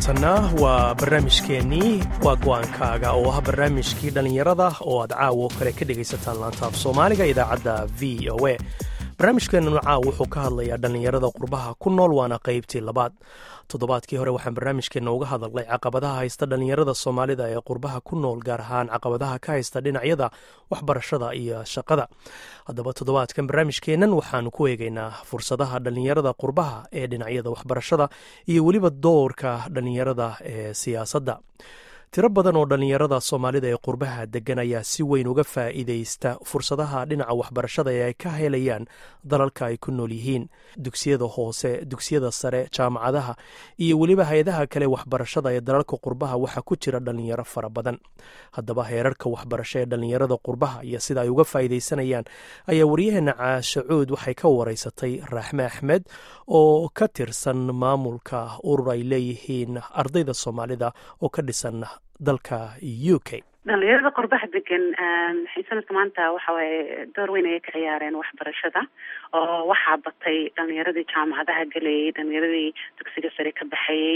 haatanna waa barnaamijkeennii waa go-aankaaga oo ah barnaamijkii dhallinyarada oo aad caawo kale ka dhegaysataan laantaaf soomaaliga idaacadda v o a barnaamijkeennu caaw wuxuu ka hadlayaa dhallinyarada qurbaha ku nool waana qaybtii labaad toddobaadkii hore waxaan barnaamijkeenna uga hadalnay caqabadaha haysta dhallinyarada soomaalida ee qurbaha ku nool gaar ahaan caqabadaha ka haysta dhinacyada waxbarashada iyo shaqada haddaba toddobaadkan barnaamijkeennan waxaanu ku eegaynaa fursadaha dhallinyarada qurbaha ee dhinacyada waxbarashada iyo weliba doorka dhallinyarada ee siyaasadda tiro badan oo dhallinyarada soomaalida ee qurbaha degan ayaa si weyn uga faa'iidaysta fursadaha dhinaca waxbarashada ee ay ka helayaan dalalka ay ku nool yihiin dugsiyada hoose dugsiyada sare jaamacadaha iyo weliba hay-adaha kale waxbarashada ee dalalka qurbaha waxaa ku jira dhallinyaro fara badan haddaba heerarka waxbarasho ee dhallinyarada qurbaha iyo sida ay uga faa'iidaysanayaan ayaa waryaheena caashacuud waxay ka wareysatay raaxme axmed oo ka tirsan maamulka urur ay leeyihiin ardayda soomaalida oo ka dhisan dalka u k dhalinyarada qurbaha degan waxay sanadka maanta waxa waaye door weyn ayay ka ciyaareen waxbarashada oo waxaa batay dhalinyaradii jaamacadaha gelayay dhalinyaradii dugsiga sare ka baxayey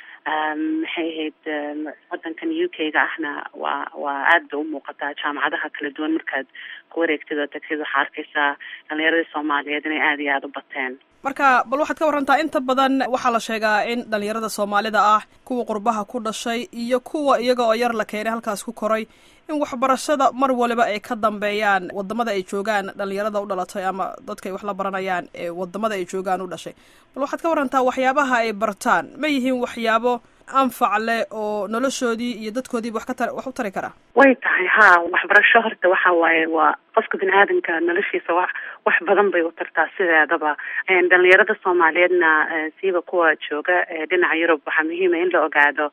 maxay ahayd wadankan u k ga ahna waa waa aad bay umuuqataa jaamacadaha kala duwan markaad ku wareegtid oo tagtid waxaa arkaysaa dhalinyaradii soomaaliyeed inay aada iyo aada u bateen marka bal waxaad ka warantaa inta badan waxaa la sheegaa in dhalinyarada soomaalida ah kuwa qurbaha ku dhashay iyo kuwa iyaga oo yar la keenay halkaas ku koray in waxbarashada mar waliba ay ka dambeeyaan wadamada ay joogaan dhalinyarada u dhalatay ama dadka ay wax la baranayaan ee wadamada ay joogaan u dhashay bal waxaad ka warantaa waxyaabaha ay bartaan ma yihiin waxyaabo anfac leh oo noloshoodii iyo dadkoodiiba wax ka wax u tari karaa way tahay ha waxbarasho horta waxa waaye waa qofka bini aadamka noloshiisa wax wax badan bay u tartaa sideedaba dhalinyarada soomaaliyeedna siiba kuwa jooga dhinaca yurub waxaa muhiima in la ogaado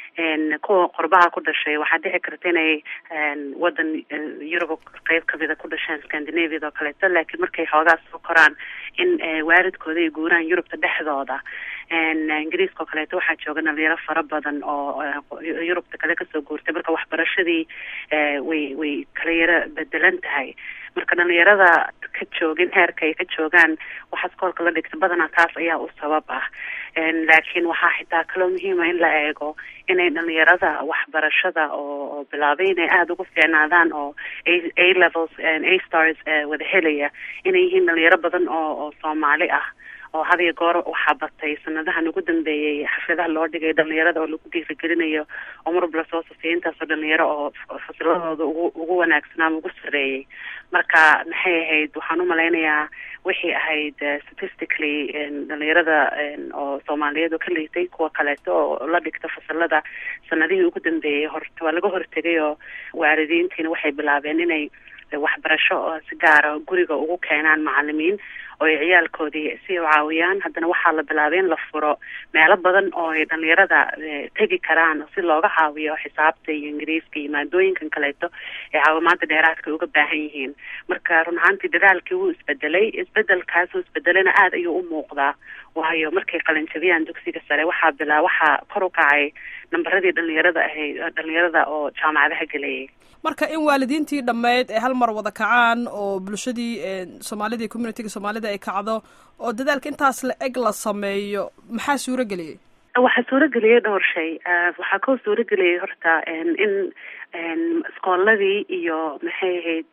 kuwa qurbaha ku dhashay waxaa dhici karta inay wadan yurub qeyb kamida ku dhasheen scandinaviada oo kaleeto laakiin markay xoogaa soo koraan in waalidkooda ay guuraan yurubta dhexdooda ingiriiska oo kaleeto waxaa jooga dhalinyaro fara badan oo yurubta kale kasoo guurtay marka waxbarashadii way way kala yaro bedelan tahay marka dhalinyarada ka joogin heerka ay ka joogaan waxaa iskoolka la dhigta badanaa taas ayaa u sabab ah laakiin waxaa xitaa kaloo muhiima in la eego inay dhalinyarada waxbarashada oo bilaabay inay aada ugu fiicnaadaan oo a levels a stars wada helaya inay yihiin dhalinyaro badan oo oo soomaali ah oo had iyo goor waxaa batay sanadahan ugu dambeeyey xafladaha loo dhigay dhalinyarada oo lagu dhiirigelinayo oo marba lasoo safiyay intaasoo dhalinyaro oo fasiladooda ugu ugu wanaagsanaa ama ugu sareeyay marka maxay ahayd waxaan umalaynayaa waxay ahayd statistically dhalinyarada oo soomaaliyeed oo ka liitay kuwa kaleeto oo la dhigta fasalada sanadihii ugu dambeeyey hor waa laga hortegay oo waalidiintiina waxay bilaabeen inay waxbarasho si gaara guriga ugu keenaan macalimiin oo ay ciyaalkoodii si u caawiyaan haddana waxaa la bilaabay in la furo meelo badan oo ay dhalinyarada tegi karaan si looga caawiyo xisaabta iyo ingiriiska iyo maadooyinkan kaleeto ee caawimaada dheeraadka uga baahan yihiin marka run ahaantii dadaalkii wuu isbedelay isbedelkaasuu isbedelena aada ayuu u muuqdaa waayo markay qalinjabiyaan dugsiga sare waxaa bilaa waxaa kor u kacay nambaradii dhalinyarada ahayd dhalinyarada oo jaamacadaha gelayay marka in waalidiintii dhammeyd ay hal mar wada kacaan oo bulshadii soomaalida iyo communitiga soomaalida ay kacdo oo dadaalka intaas la eg la sameeyo maxaa suuro geliyey waxaa suuro geliyay dhowr shay waxaa koo suuro geliyay horta in iskooladii iyo maxay ahayd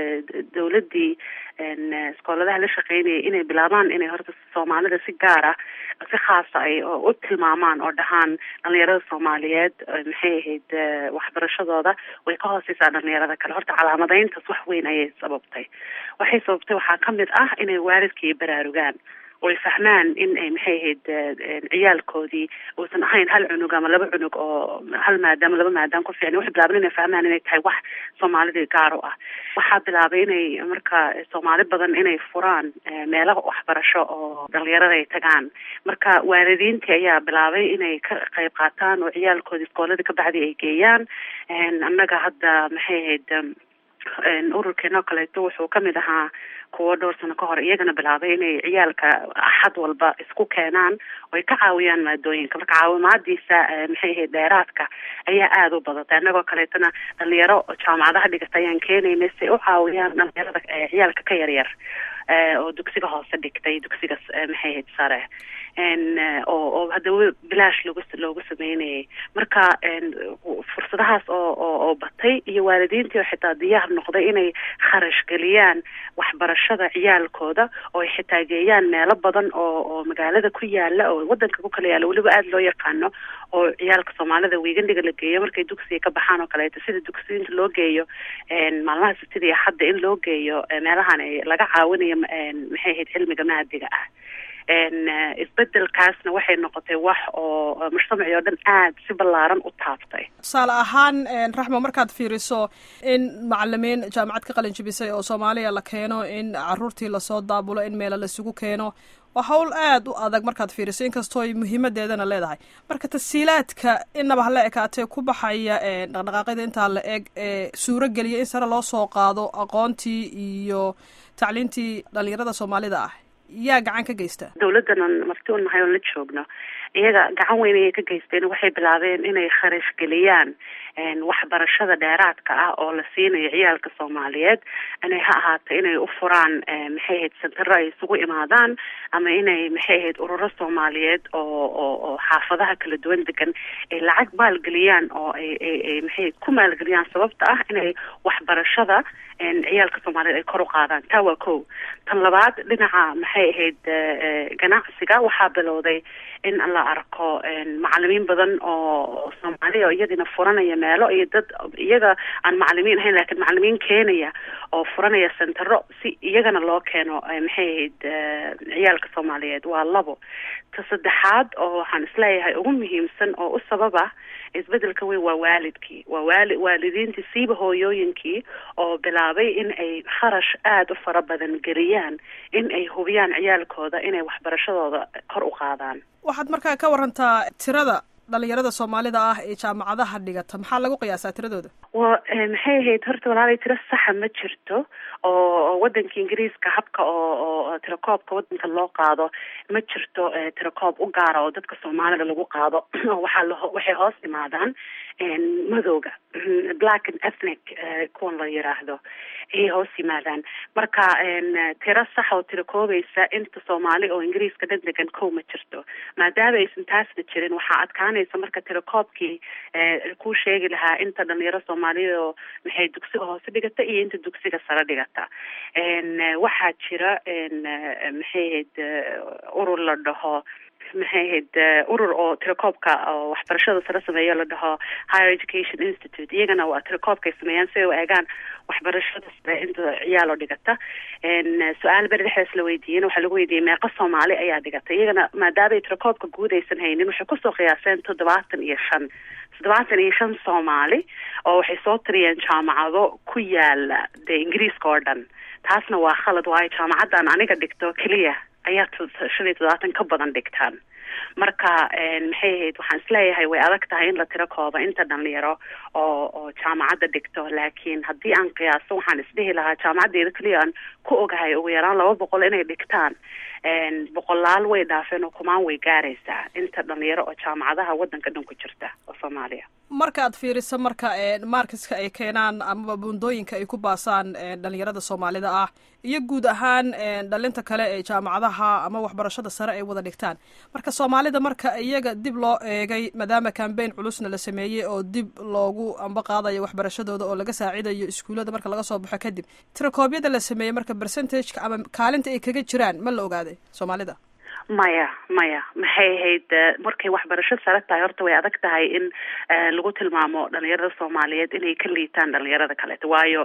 dawladdii iskooladaha la shaqeynayay inay bilaabaan inay horta soomaalida si gaara si khaasa ay u tilmaamaan oo dhahaan dhalinyarada soomaaliyeed maxay ahayd waxbarashadooda way ka hooseysaa dhalinyarada kale horta calaamadeyntaas wax weyn ayay sababtay waxay sababtay waxaa kamid ah inay waalidkii baraarugaan oy fahmaan in ay maxay ahayd ciyaalkoodii uusan ahayn hal cunug ama laba cunug oo hal maadaam laba maadaam ku fiicna waxay bilaabeen inay fahmaan inay tahay wax soomaalidii gaar u ah waxaa bilaabay inay marka soomaali badan inay furaan meelo waxbarasho oo dhalinyarada ay tagaan marka waalidiintii ayaa bilaabay inay ka qayb qaataan oo ciyaalkoodii iskooladii kabacdi ay geeyaan annaga hadda maxay ahayd ururkeena oo kaleeto wuxuu kamid ahaa kuwo dhowr sano ka hor iyagana bilaabay inay ciyaalka axad walba isku keenaan oo ay ka caawiyaan maadooyinka marka caawimaadiisa maxay ahayd dheeraadka ayaa aada u badatay annagoo kaleetona dhalinyaro jaamacadaha dhigata ayaan keenaynay si ay u caawiyaan dhalinyarada ciyaalka ka yaryar oo dugsiga hoose dhigtay dugsiga maxay ahayd sare oo oo haddaba bilaash loogu loogu sameynayay marka fursadahaas oo oo oo batay iyo waalidiintii oo xitaa diyaar noqday inay kharash geliyaan waxbarashada ciyaalkooda oo ay xitaa geeyaan meelo badan oo oo magaalada ku yaala oo wadanka ku kala yaala weliba aada loo yaqaano oo ciyaalka soomaalida wiigandiga la geeyo markay dugsiga ka baxaan oo kaleeto sida dugsiinta loo geeyo maalmaha sabtida iyo hadda in loo geeyo meelahan laga caawinayo maxay ahayd cilmiga maadiga ah isbedelkaasna waxay noqotay wax oo mujtamacii oo dhan aada si ballaaran u taabtay tusaale ahaan raxma markaad fiiriso in macalimiin jaamacad ka qalin jibisay oo soomaaliya la keeno in caruurtii lasoo daabulo in meelo laisugu keeno waa hawl aada u adag markaad fiiriso inkastoo ay muhiimadeedana leedahay marka tasiilaadka inaba hala ekaatee ku baxaya dhaqdhaqaaqyada intaa la eg ee suuro geliya in sare loo soo qaado aqoontii iyo tacliintii dhalinyarada soomaalida ah yaa gacan ka geysta dawladdanan marti u nahay oon la joogno iyaga gacan weyn ayay ka geysteen waxay bilaabeen inay kharash geliyaan waxbarashada dheeraadka ah oo la siinayo ciyaalka soomaaliyeed inay ha ahaato inay u furaan maxay ahayd sentaro ay isugu imaadaan ama inay maxay ahayd ururo soomaaliyeed oo oo oo xaafadaha kala duwan degan ay lacag maalgeliyaan oo ay ay ay maxay ku maalgeliyaan sababta ah inay waxbarashada ciyaalka soomaaliyeed ay kor u qaadaan taa waa kow tan labaad dhinaca maxay ahayd ganacsiga waxaa bilowday in la arko macalimiin badan oo soomaaliya oo iyadina furanaya meelo iyo dad iyaga aan macalimiin ahayn lakiin macalimiin keenaya oo furanaya sentaro si iyagana loo keeno maxay ahayd ciyaalka soomaaliyeed waa labo ta saddexaad oo waxaan isleeyahay ugu muhiimsan oo u sababa isbedelka weyn waa waalidkii waa waali waalidiintii siiba hooyooyinkii oo bilaabay in ay kharash aada u fara badan geliyaan in ay hubiyaan ciyaalkooda inay waxbarashadooda kor u qaadaan waxaad markaa ka warantaa tirada dhalinyarada soomaalida ah ee jaamacadaha dhigata maxaa lagu qiyaasaa tiradooda wa maxay ahayd horta walaalay tiro saxa ma jirto oo wadanka ingiriiska habka oo oo tirakoobka wadanka loo qaado ma jirto tirakoob u gaara oo dadka soomaalida lagu qaado waxaa l waxay hoos imaadaan madowga black and ethnic kuwan la yiraahdo ayay hoos yimaadaan marka tiro sax oo tirakoobaysa inta soomaali oo ingiriiska dhan degan kow ma jirto maadaama aysan taasna jirin waxaa adkaanaysa marka tirakoobkii kuu sheegi lahaa inta dhalinyaro soomaaliya oo maxay dugsiga hoose dhigata iyo inta dugsiga sare dhigata waxaa jira maxay ahayd urur la dhaho maxay ahayd urur oo tirakoobka oo waxbarashada sare sameeyo la dhaho higher education institute iyagana waa tirakoobkay sameeyaan si ay u eegaan waxbarashada sare inta ciyaal oo dhigata su-aal beri dhexdaas la weydiiyeen waxaa lagu weydiiyey meeqa soomaali ayaa dhigata iyagana maadaamay tirakoobka guud aysan haynin waxay kusoo qiyaaseen toddobaatan iyo shan toddobaatan iyo shan soomaali oo waxay soo tiriyeen jaamacado ku yaala dee ingiriiska oo dhan taasna waa khalad waayo jaamacaddan aniga dhigto keliya ayaa shan iyo toddobaatan ka badan dhigtaan marka maxay ahayd waxaan isleeyahay way adag tahay in la tiro kooba inta dhalinyaro oo oo jaamacadda dhigto laakiin haddii aan qiyaaso waxaan isdhihi lahaa jaamacaddeeda keliya aan ku ogahay ugu yaraan laba boqol inay dhigtaan boqolaal way dhaafeen oo kumaan way gaaraysaa inta dhalinyaro oo jaamacadaha wadanka dhan ku jirta oo soomaaliya marka aad fiiriso marka markiska ay keenaan amaba buundooyinka ay ku baasaan dhalinyarada soomaalida ah iyo guud ahaan dhalinta kale ee jaamacadaha ama waxbarashada sare ay wada dhigtaan marka soomaalida marka iyaga dib loo eegay maadaama cambaign culusna la sameeyey oo dib loogu amba qaadayo waxbarashadooda oo laga saacidayo iskuullada marka laga soo baxo kadib tirakoobyada la sameeyey marka percentageka ama kaalinta ay kaga jiraan ma la ogaaday soomaalida maya maya maxay ahayd markay waxbarasho sare tahay horta way adag tahay in lagu tilmaamo dhalinyarada soomaaliyeed inay ka liitaan dhalinyarada kaleeto waayo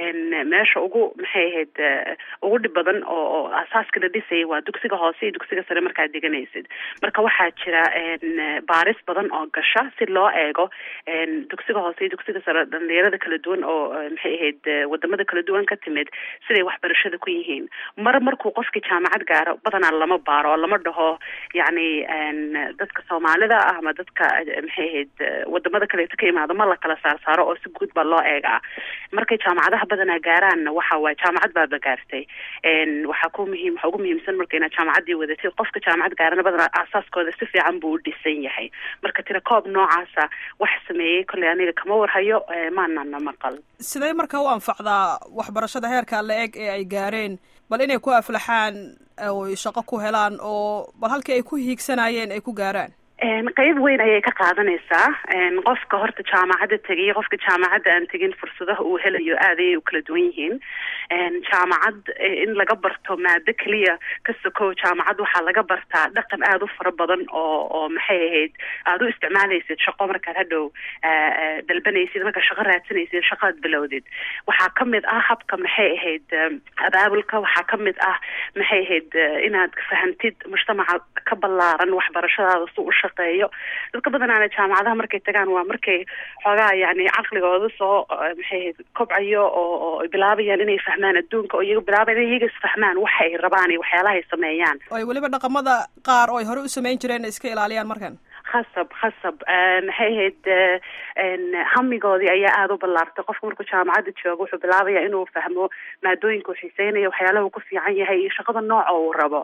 meesha ugu maxay ahayd ugu dhib badan oo oo asaaska la dhisayay waa dugsiga hoose iyo dugsiga sare markaad deganaysid marka waxaa jira baaris badan oo gasha si loo eego dugsiga hoose iyo dugsiga sare dhalinyarada kala duwan oo maxay ahayd wadamada kala duwan ka timid siday waxbarashada ku yihiin mar markuu qofkii jaamacad gaaro badanaa lama baaro lama dhaho yacni dadka soomaalida ah ama dadka maxay ahayd wadamada kaleeto ka imaado ma la kala saarsaaro oo si guud baa loo eegaa markay jaamacadaha badanaa gaaraanna waxa waaye jaamacad baaba gaartay waxaa ku muhiim waxa ugu muhiimsan marka inaad jaamacaddii wadatid qofka jaamacad gaarana badanaa aasaaskooda si fiican buu u dhisan yahay marka tira koob noocaasa wax sameeyey kolley aniga kama warhayo maanana maqal sidee marka u anfacdaa waxbarashada heerka la eg ee ay gaareen bal inay ku aflaxaan oy shaqo ku helaan oo bal halkii ay ku hiigsanayeen ay ku gaaraan qeyb weyn ayay ka qaadanaysaa qofka horta jaamacadda tegay qofka jaamacadda aan tegin fursadaha uu helayo aad ayay u kala duwan yihiin jaamacad in laga barto maado keliya ka sokow jaamacad waxaa laga bartaa dhaqan aada u fara badan oo oo maxay ahayd aada u isticmaalaysid shaqo markaad hadhow dalbanaysid markaad shaqo raadsanaysid shaqaad bilowdid waxaa kamid ah habka maxay ahayd abaabulka waxaa kamid ah maxay ahayd inaad fahamtid mujtamaca ka ballaaran waxbarashadaada si u shaqeeyo dadka badanaana jaamacadaha markay tagaan waa markay xoogaa yani caqligooda soo maxay ahayd kobcayo oo oo bilaabayaan inay fahmaan adduunka oo iyaga bilaabayan in iyaga isfahmaan waxa ay rabaan iyo waxyaalaha ay sameeyaan oy weliba dhaqamada qaar oo ay hore u samayn jireen iska ilaaliyaan markan khasab khasab maxay ahayd hamigoodii ayaa aada u ballaartay qofka markuu jaamacadda joogo wuxuu bilaabaya inuu fahmo maadooyinka uu xiiseynayo waxyaalaha uu ku fiican yahay iyo shaqada nooca uu rabo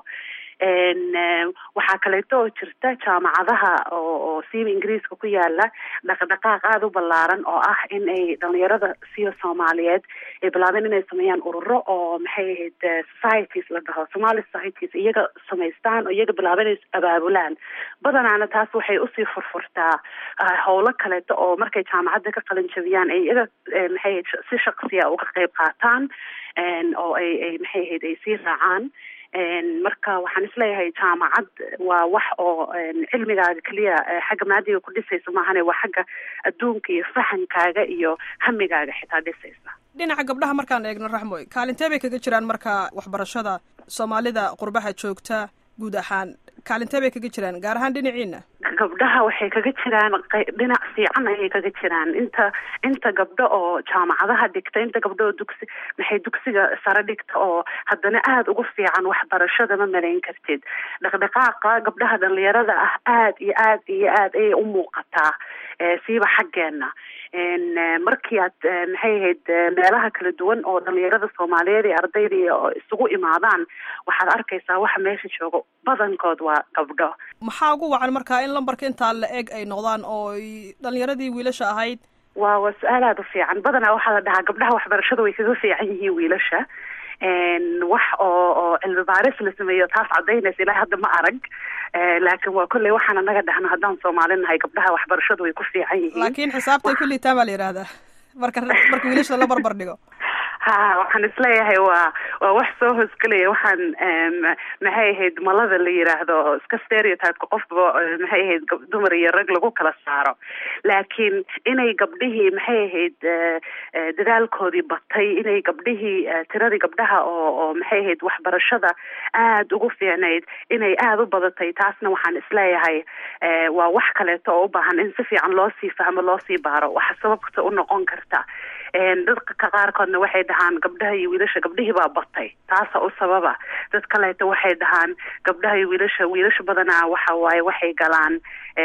waxaa kaleeto oo jirta jaamacadaha oo oo siiba ingiriiska ku yaala dhaqdhaqaaq aada u ballaaran oo ah in ay dhalinyarada siya soomaaliyeed ay bilaabeen inay sameeyaan ururo oo maxay ahayd societies la dhaho somali societies iyaga samaystaan oo iyaga bilaabeen inay abaabulaan badanaana taas waxay usii furfurtaa howlo kaleeto oo markay jaamacadda ka qalin jabiyaan ay iyaga maxay ahayd si shaqsiya uga qayb qaataan oo ay ay maxay ahayd ay sii raacaan marka waxaan isleeyahay jaamacad waa wax oo cilmigaaga keliya xagga maadiga ku dhisaysa maahane waa xagga adduunka iyo fahankaaga iyo hamigaaga xitaa dhisaysa dhinaca gabdhaha markaan eegno raxmoy kaalintee bay kaga jiraan marka waxbarashada soomaalida qurbaha joogta guud ahaan kaalintee bay kaga jiraan gaar ahaan dhinaciina gabdhaha waxay kaga jiraan dhinac fiican ayay kaga jiraan inta inta gabdho oo jaamacadaha dhigta inta gabdho oo dugsi maxay dugsiga sare dhigta oo haddana aada ugu fiican waxbarashada ma malayn kartid dhaqdhaqaaqa gabdhaha dhalinyarada ah aad iyo aad iyo aad ayay u muuqataa siiba xaggeena markii aad maxay ahayd meelaha kala duwan oo dhalinyarada soomaaliyeed iyo ardayda iyo isugu imaadaan waxaad arkaysaa waxa meesha joogo badankood waa gabdho maxaa ugu wacan markaa in lambarka intaa la eg ay noqdaan oo dhalinyaradii wiilasha ahayd waa waa su-aal aada u fiican badanaa waxaa la dhahaa gabdhaha waxbarashada way kaga fiican yihiin wiilasha wax oo oo cilmi baaris la sameeyo taas cadaynaysa ilaa hadda ma arag laakiin waa kolley waxaan anaga dhahno haddaan soomaali nahay gabdhaha waxbarashadu way ku fiican yihiin laakiin xisaabtay ku liitaan baa la yidhahdaa marka marka wiilasha la barbar dhigo ha waxaan isleeyahay waa waa wax soo hoosgelaya waxaan maxay ahayd malada la yiraahdo iska stereotypeka qofba maxay ahayd dumar iyo rag lagu kala saaro laakiin inay gabdhihii maxay ahayd dadaalkoodii batay inay gabdhihii tiradii gabdhaha oo oo maxay ahayd waxbarashada aada ugu fiicnayd inay aada u badatay taasna waxaan isleeyahay waa wax kaleeto oo u baahan in si fiican loo sii fahmo loo sii baaro waxa sababta u noqon karta dadka qaarkoodna waxay dhahaan gabdhaha iyo wiilasha gabdhihii baa batay taasa u sababa dad kaleeto waxay dhahaan gabdhaha iyo wiilasha wiilasha badanaa waxa waaye waxay galaan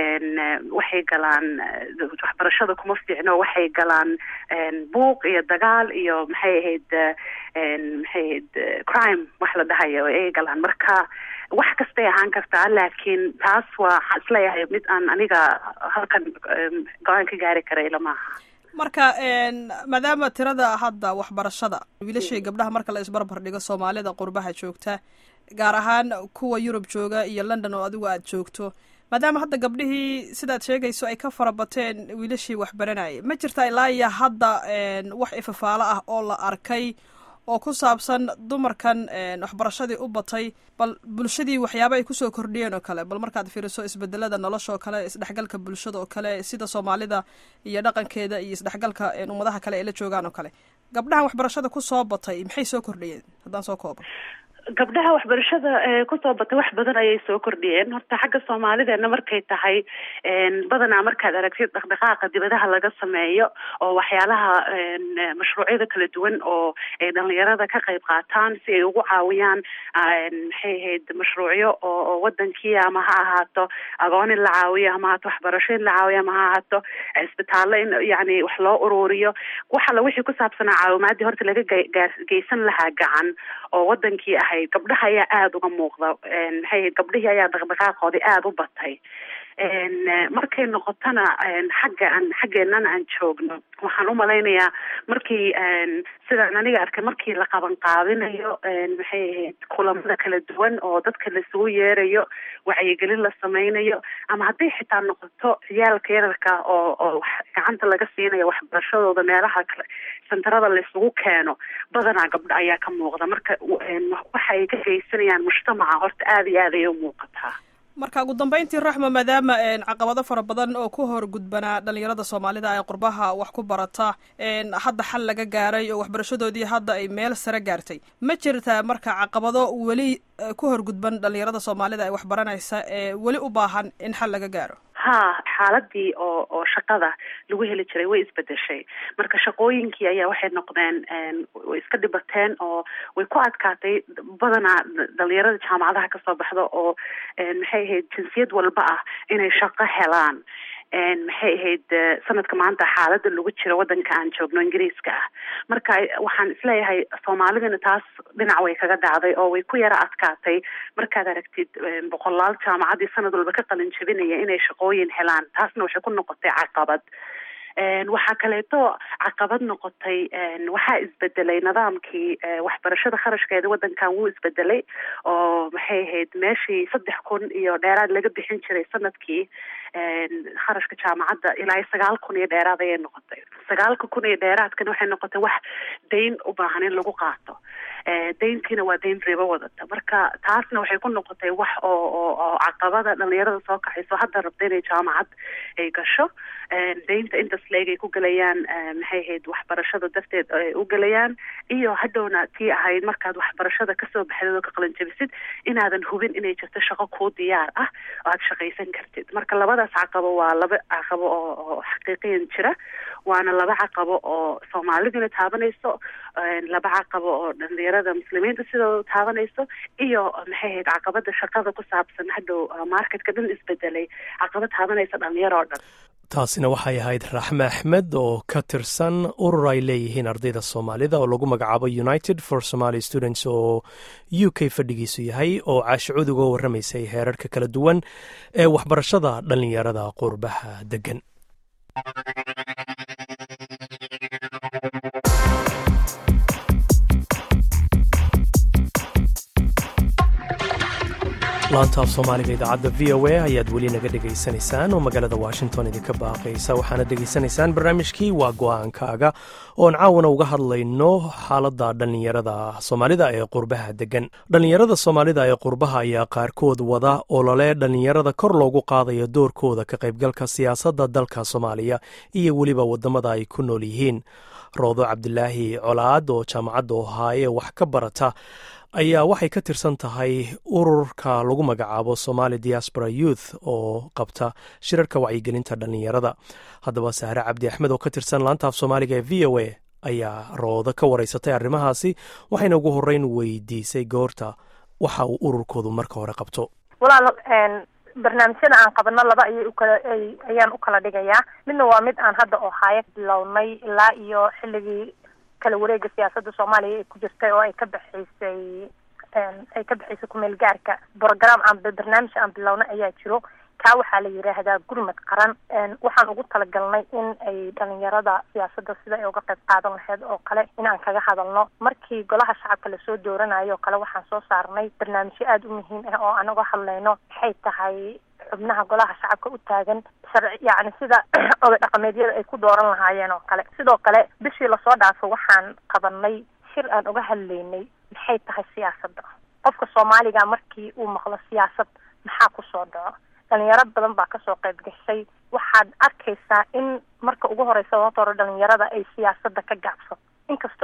waxay galaan waxbarashada kuma fiicno waxay galaan buuq iyo dagaal iyo maxay ahayd maxay ahayd crime wax la dhahayo ay galaan marka wax kastay ahaan kartaa laakiin taas waa waxaan isleeyahay mid aan aniga halkan go-aan ka gaari kara ila maaha marka maadaama tirada hadda waxbarashada wiilashii gabdhaha marka la isbarbar dhigo soomaalida qurbaha joogta gaar ahaan kuwa yurub jooga iyo london oo adigu aada joogto maadaama hadda gabdhihii sidaad sheegayso ay ka farabateen wiilashii waxbaranayay ma jirta ilaa iyo hadda wax ifafaalo ah oo la arkay oo ku saabsan dumarkan waxbarashadii u batay bal bulshadii waxyaaba ay kusoo kordhiyeen oo kale bal markaad fiiriso isbedelada nolosha oo kale isdhexgalka bulshada oo kale sida soomaalida iyo dhaqankeeda iyo isdhexgalka ummadaha kale ay la joogaan oo kale gabdhahan waxbarashada kusoo batay maxay soo kordhiyeen haddaan soo koobo gabdhaha waxbarashada kusoo batay wax badan ayay soo kordhiyeen horta xagga soomaalideena markay tahay badanaa markaad aragtid dhaqdhaqaaqa dibadaha laga sameeyo oo waxyaalaha mashruucyada kala duwan oo ay dhalinyarada ka qayb qaataan si ay ugu caawiyaan maxay ahayd mashruucyo oo wadankii ama ha ahaato agoon in la caawiyo ama haato waxbarasho in la caawiyo ama ha ahaato isbitaallo in yani wax loo ururiyo waxala wixii ku saabsanaa caawimaadii horta laga geysan lahaa gacan oo wadankii ahayd gabdhaha ayaa aada uga muuqda maxay ahayd gabdhihii ayaa dhaqdhaqaaqoodii aada u batay markay noqotona xagga aan xaggeenana aan joogno waxaan umalaynayaa markii sidaan aniga arkay markii la qaban qaabinayo maxay ahayd kulamada kala duwan oo dadka laisugu yeerayo wacyigelin la sameynayo ama hadday xitaa noqoto ciyaalka yararka oo oo gacanta laga siinayo waxbarashadooda meelaha kale sentarada laisugu keeno badanaa gabdho ayaa ka muuqda marka waxa ay ka geysanayaan mujtamaca horta aada iyo aad ayay u muuqataa marka ugu dambeyntii raxma maadaama caqabado fara badan oo ku hor gudbanaa dhalinyarada soomaalida ee qurbaha wax ku barata hadda xal laga gaaray oo waxbarashadoodii hadda ay meel sare gaartay ma jirtaa marka caqabado weli ku hor gudban dhalinyarada soomaalida ee waxbaranaysa ee weli u baahan in xal laga gaaro ha xaaladii oo oo shaqada lagu heli jiray way isbedeshay marka shaqooyinkii ayaa waxay noqdeen way iska dhibateen oo way ku adkaatay badanaa dhalinyarada jaamacadaha kasoo baxda oo maxay ahayd jinsiyad walba ah inay shaqo helaan maxay ahayd sanadka maanta xaalada lagu jiro wadanka aan joogno ingiriiska ah marka waxaan isleeyahay soomaalidina taas dhinac way kaga dhacday oo way ku yara adkaatay markaad aragtid boqolaal jaamacadii sanad walba ka qalin jabinaya inay shaqooyin helaan taasna waxay ku noqotay caqabad waxaa kaleeto caqabad noqotay waxaa isbedelay nidaamkii waxbarashada kharashkeeda wadankan wuu isbedelay oo maxay ahayd meeshii saddex kun iyo dheeraad laga bixin jiray sanadkii kharashka jaamacadda ilaa iyo sagaal kun iyo dheeraad ayay noqotay sagaalka kun iyo dheeraadkana waxay noqotay wax dayn u baahan in lagu qaato dayntiina waa dayn ribo wadata marka taasna waxay ku noqotay wax oo oo oo caqabada dhalinyarada soo kaxayso hadda rabta inay jaamacad ay gasho daynta intas leeg ay ku gelayaan maxay ahayd waxbarashada darteed ay u gelayaan iyo hadhowna tii ahayd markaad waxbarashada kasoo baxdid oo ka qalanjabisid inaadan hubin inay jirto shaqo kuu diyaar ah oo aad shaqaysan kartid marka labadaas caqabo waa laba caqabo oo oo xaqiiqiyan jira waana laba caqabo oo soomaaliduna taabanayso laba caqabo oo dhalinyarada muslimiinta sidooda taabanayso iyo maxay ahayd caqabada shaqada ku saabsan hadhow marketka dhan isbedelay caqabad taabanaysa dhalinyaro oo dhan taasina waxay ahayd raxme axmed oo ka tirsan urur ay leeyihiin ardayda soomaalida oo lagu magacaabo united for somaly students oo u k fadhigiisu yahay oo caashicuud uga warramaysay heerarka kala duwan ee waxbarashada dhalinyarada qurbaha degan laanta af soomaaliga idaacadda v o a ayaad weli naga dhegaysanaysaan oo magaalada washington idinka baaqaysa waxaana dhegaysanaysaan barnaamijkii waa go-aankaaga oon caawana uga hadlayno xaaladda dhallinyarada soomaalida ee qurbaha degan dhallinyarada soomaalida ee qurbaha ayaa qaarkood wada olole dhallinyarada kor loogu qaadayo doorkooda ka qaybgalka siyaasadda dalka soomaaliya iyo weliba waddamada ay ku nool yihiin roodo cabdilaahi colaad oo jaamacadda ohaaye wax ka barata ayaa waxay ka tirsan tahay ururka lagu magacaabo somali diaspora youth oo qabta shirarka wacyigelinta dhallinyarada haddaba sahre cabdi axmed oo ka tirsan laantaaf soomaaliga ee v o a ayaa roodo ka wareysatay arrimahaasi waxayna ugu horeyn weydiisay goorta waxa uu ururkoodu marka hore qabto walaal barnaamijyada aan qabano laba ayay ukala ayaan u kala dhigayaa midna waa mid aan hadda ohaayo bilownay ilaa iyo xilligii kala wareega siyaasadda soomaaliya ay ku jirtay oo ay ka baxaysay ay ka baxaysay kumeel gaarka program aan barnaamij aan bilowna ayaa jiro kaa waxaa la yidhaahdaa gurmad qaran waxaan ugu talagalnay in ay dhalinyarada siyaasadda sida ay uga qayb qaadan lahayd oo kale inaan kaga hadalno markii golaha shacabka lasoo dooranayo oo kale waxaan soo saarnay barnaamijyo aada u muhiim ah oo anagoo hadlayno maxay tahay xubnaha golaha shacabka u taagan sharci yacni sida oday dhaqameedyada ay ku dooran lahaayeen oo kale sidoo kale bishii lasoo dhaafo waxaan qabanay shir aan uga hadlaynay maxay tahay siyaasadda qofka soomaaliga markii uu maqlo siyaasad maxaa kusoo dhaco dhalinyaro badan baa kasoo qayb gashay waxaad arkaysaa in marka ugu horeysa horta hore dhalinyarada ay siyaasadda ka gaabsato inkastoo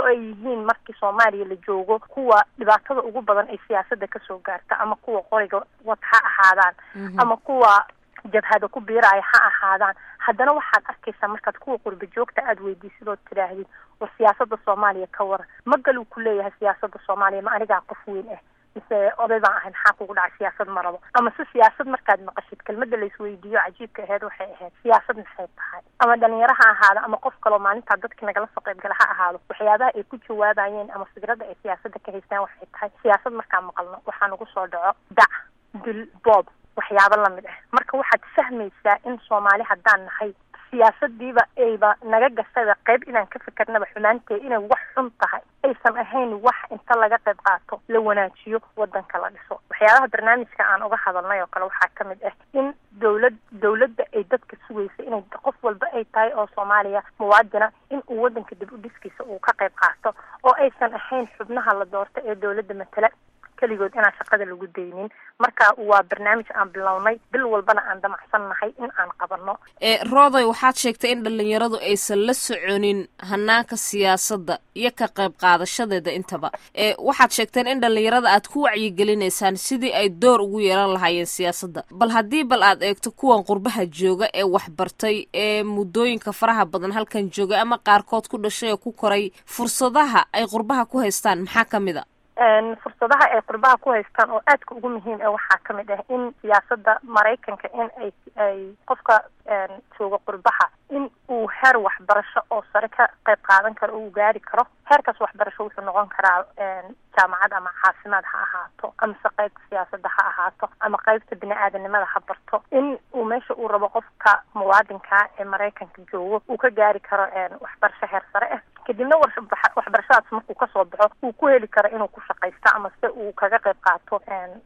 ay yihiin markii soomaaliya la joogo kuwa dhibaatada ugu badan ay siyaasadda kasoo gaarta ama kuwa qoriga wad ha ahaadaan ama kuwa jabhada ku biiraya ha ahaadaan haddana waxaad arkaysaa markaad kuwa qurba joogta aada weydiisid ood tidhaahdid war siyaasada soomaaliya ka waran ma galuu ku leeyahay siyaasada soomaaliya ma anigaa qof weyn ah mise oday baan ahay maxaa kugu dhacay siyaasad ma rabo ama se siyaasad markaad maqashid kelmada laisweydiiyo cajiibka aheyd waxay ahayd siyaasad maxay tahay ama dhalinyaro ha ahaado ama qof kaloo maalintaa dadki nagala soo qayb gala ha ahaado waxyaabaha ay ku jawaabayeen ama fikradda ay siyaasada ka haystaan waxay tahay siyaasad markaan maqalno waxaa nagu soo dhaco dac dil boob waxyaabo lamid ah marka waxaad fahmaysaa in soomaali haddaan nahay siyaasadiiba ayba naga gashayba qayb inaan ka fikernaba xumaantee inay wax xun tahay aysan ahayn wax inta laga qayb qaato la wanaajiyo wadanka la dhiso waxyaabaha barnaamijka aan uga hadalnay oo kale waxaa kamid ah in dawlad dawladda ay dadka sugaysa inay qof walba ay tahay oo soomaaliya muwaadina in uu wadanka dib u dhiskiisa uu ka qayb qaato oo aysan ahayn xubnaha la doorta ee dawladda matala keligood inaan shaqada lagu daynin marka waa barnaamij aan bilownay bil walbana aan damacsan nahay in aan qabanno rooday waxaad sheegtay in dhalinyaradu aysan la soconin hanaanka siyaasadda iyo ka qayb qaadashadeeda intaba waxaad sheegteen in dhalinyarada aad ku wacyigelinaysaan sidii ay door ugu yeelan lahaayeen siyaasadda bal haddii bal aad eegto kuwan qurbaha jooga ee waxbartay ee muddooyinka faraha badan halkan jooga ama qaarkood ku dhashay oo ku koray fursadaha ay qurbaha ku haystaan maxaa ka mid a fursadaha ay qurbaha ku haystaan oo aadka ugu muhiim ah waxaa kamid ah in siyaasada maraykanka in ay ay qofka jooga qurbaha in uu heer waxbarasho oo sare ka qayb qaadan karo uu gaari karo heerkaas waxbarasho wuxuu noqon karaa jaamacad ama caafimaad ha ahaato amase qaybta siyaasada ha ahaato ama qaybta bini-aadanimada ha barto in uu meesha uu rabo qofka muwaadinka ee maraykanka joogo uu ka gaari karo waxbarasho heer sare ah kadibna waxbarashadaas markuu kasoo baxo uu ku heli karo inuu ku shaqaysto ama se uu kaga qayb qaato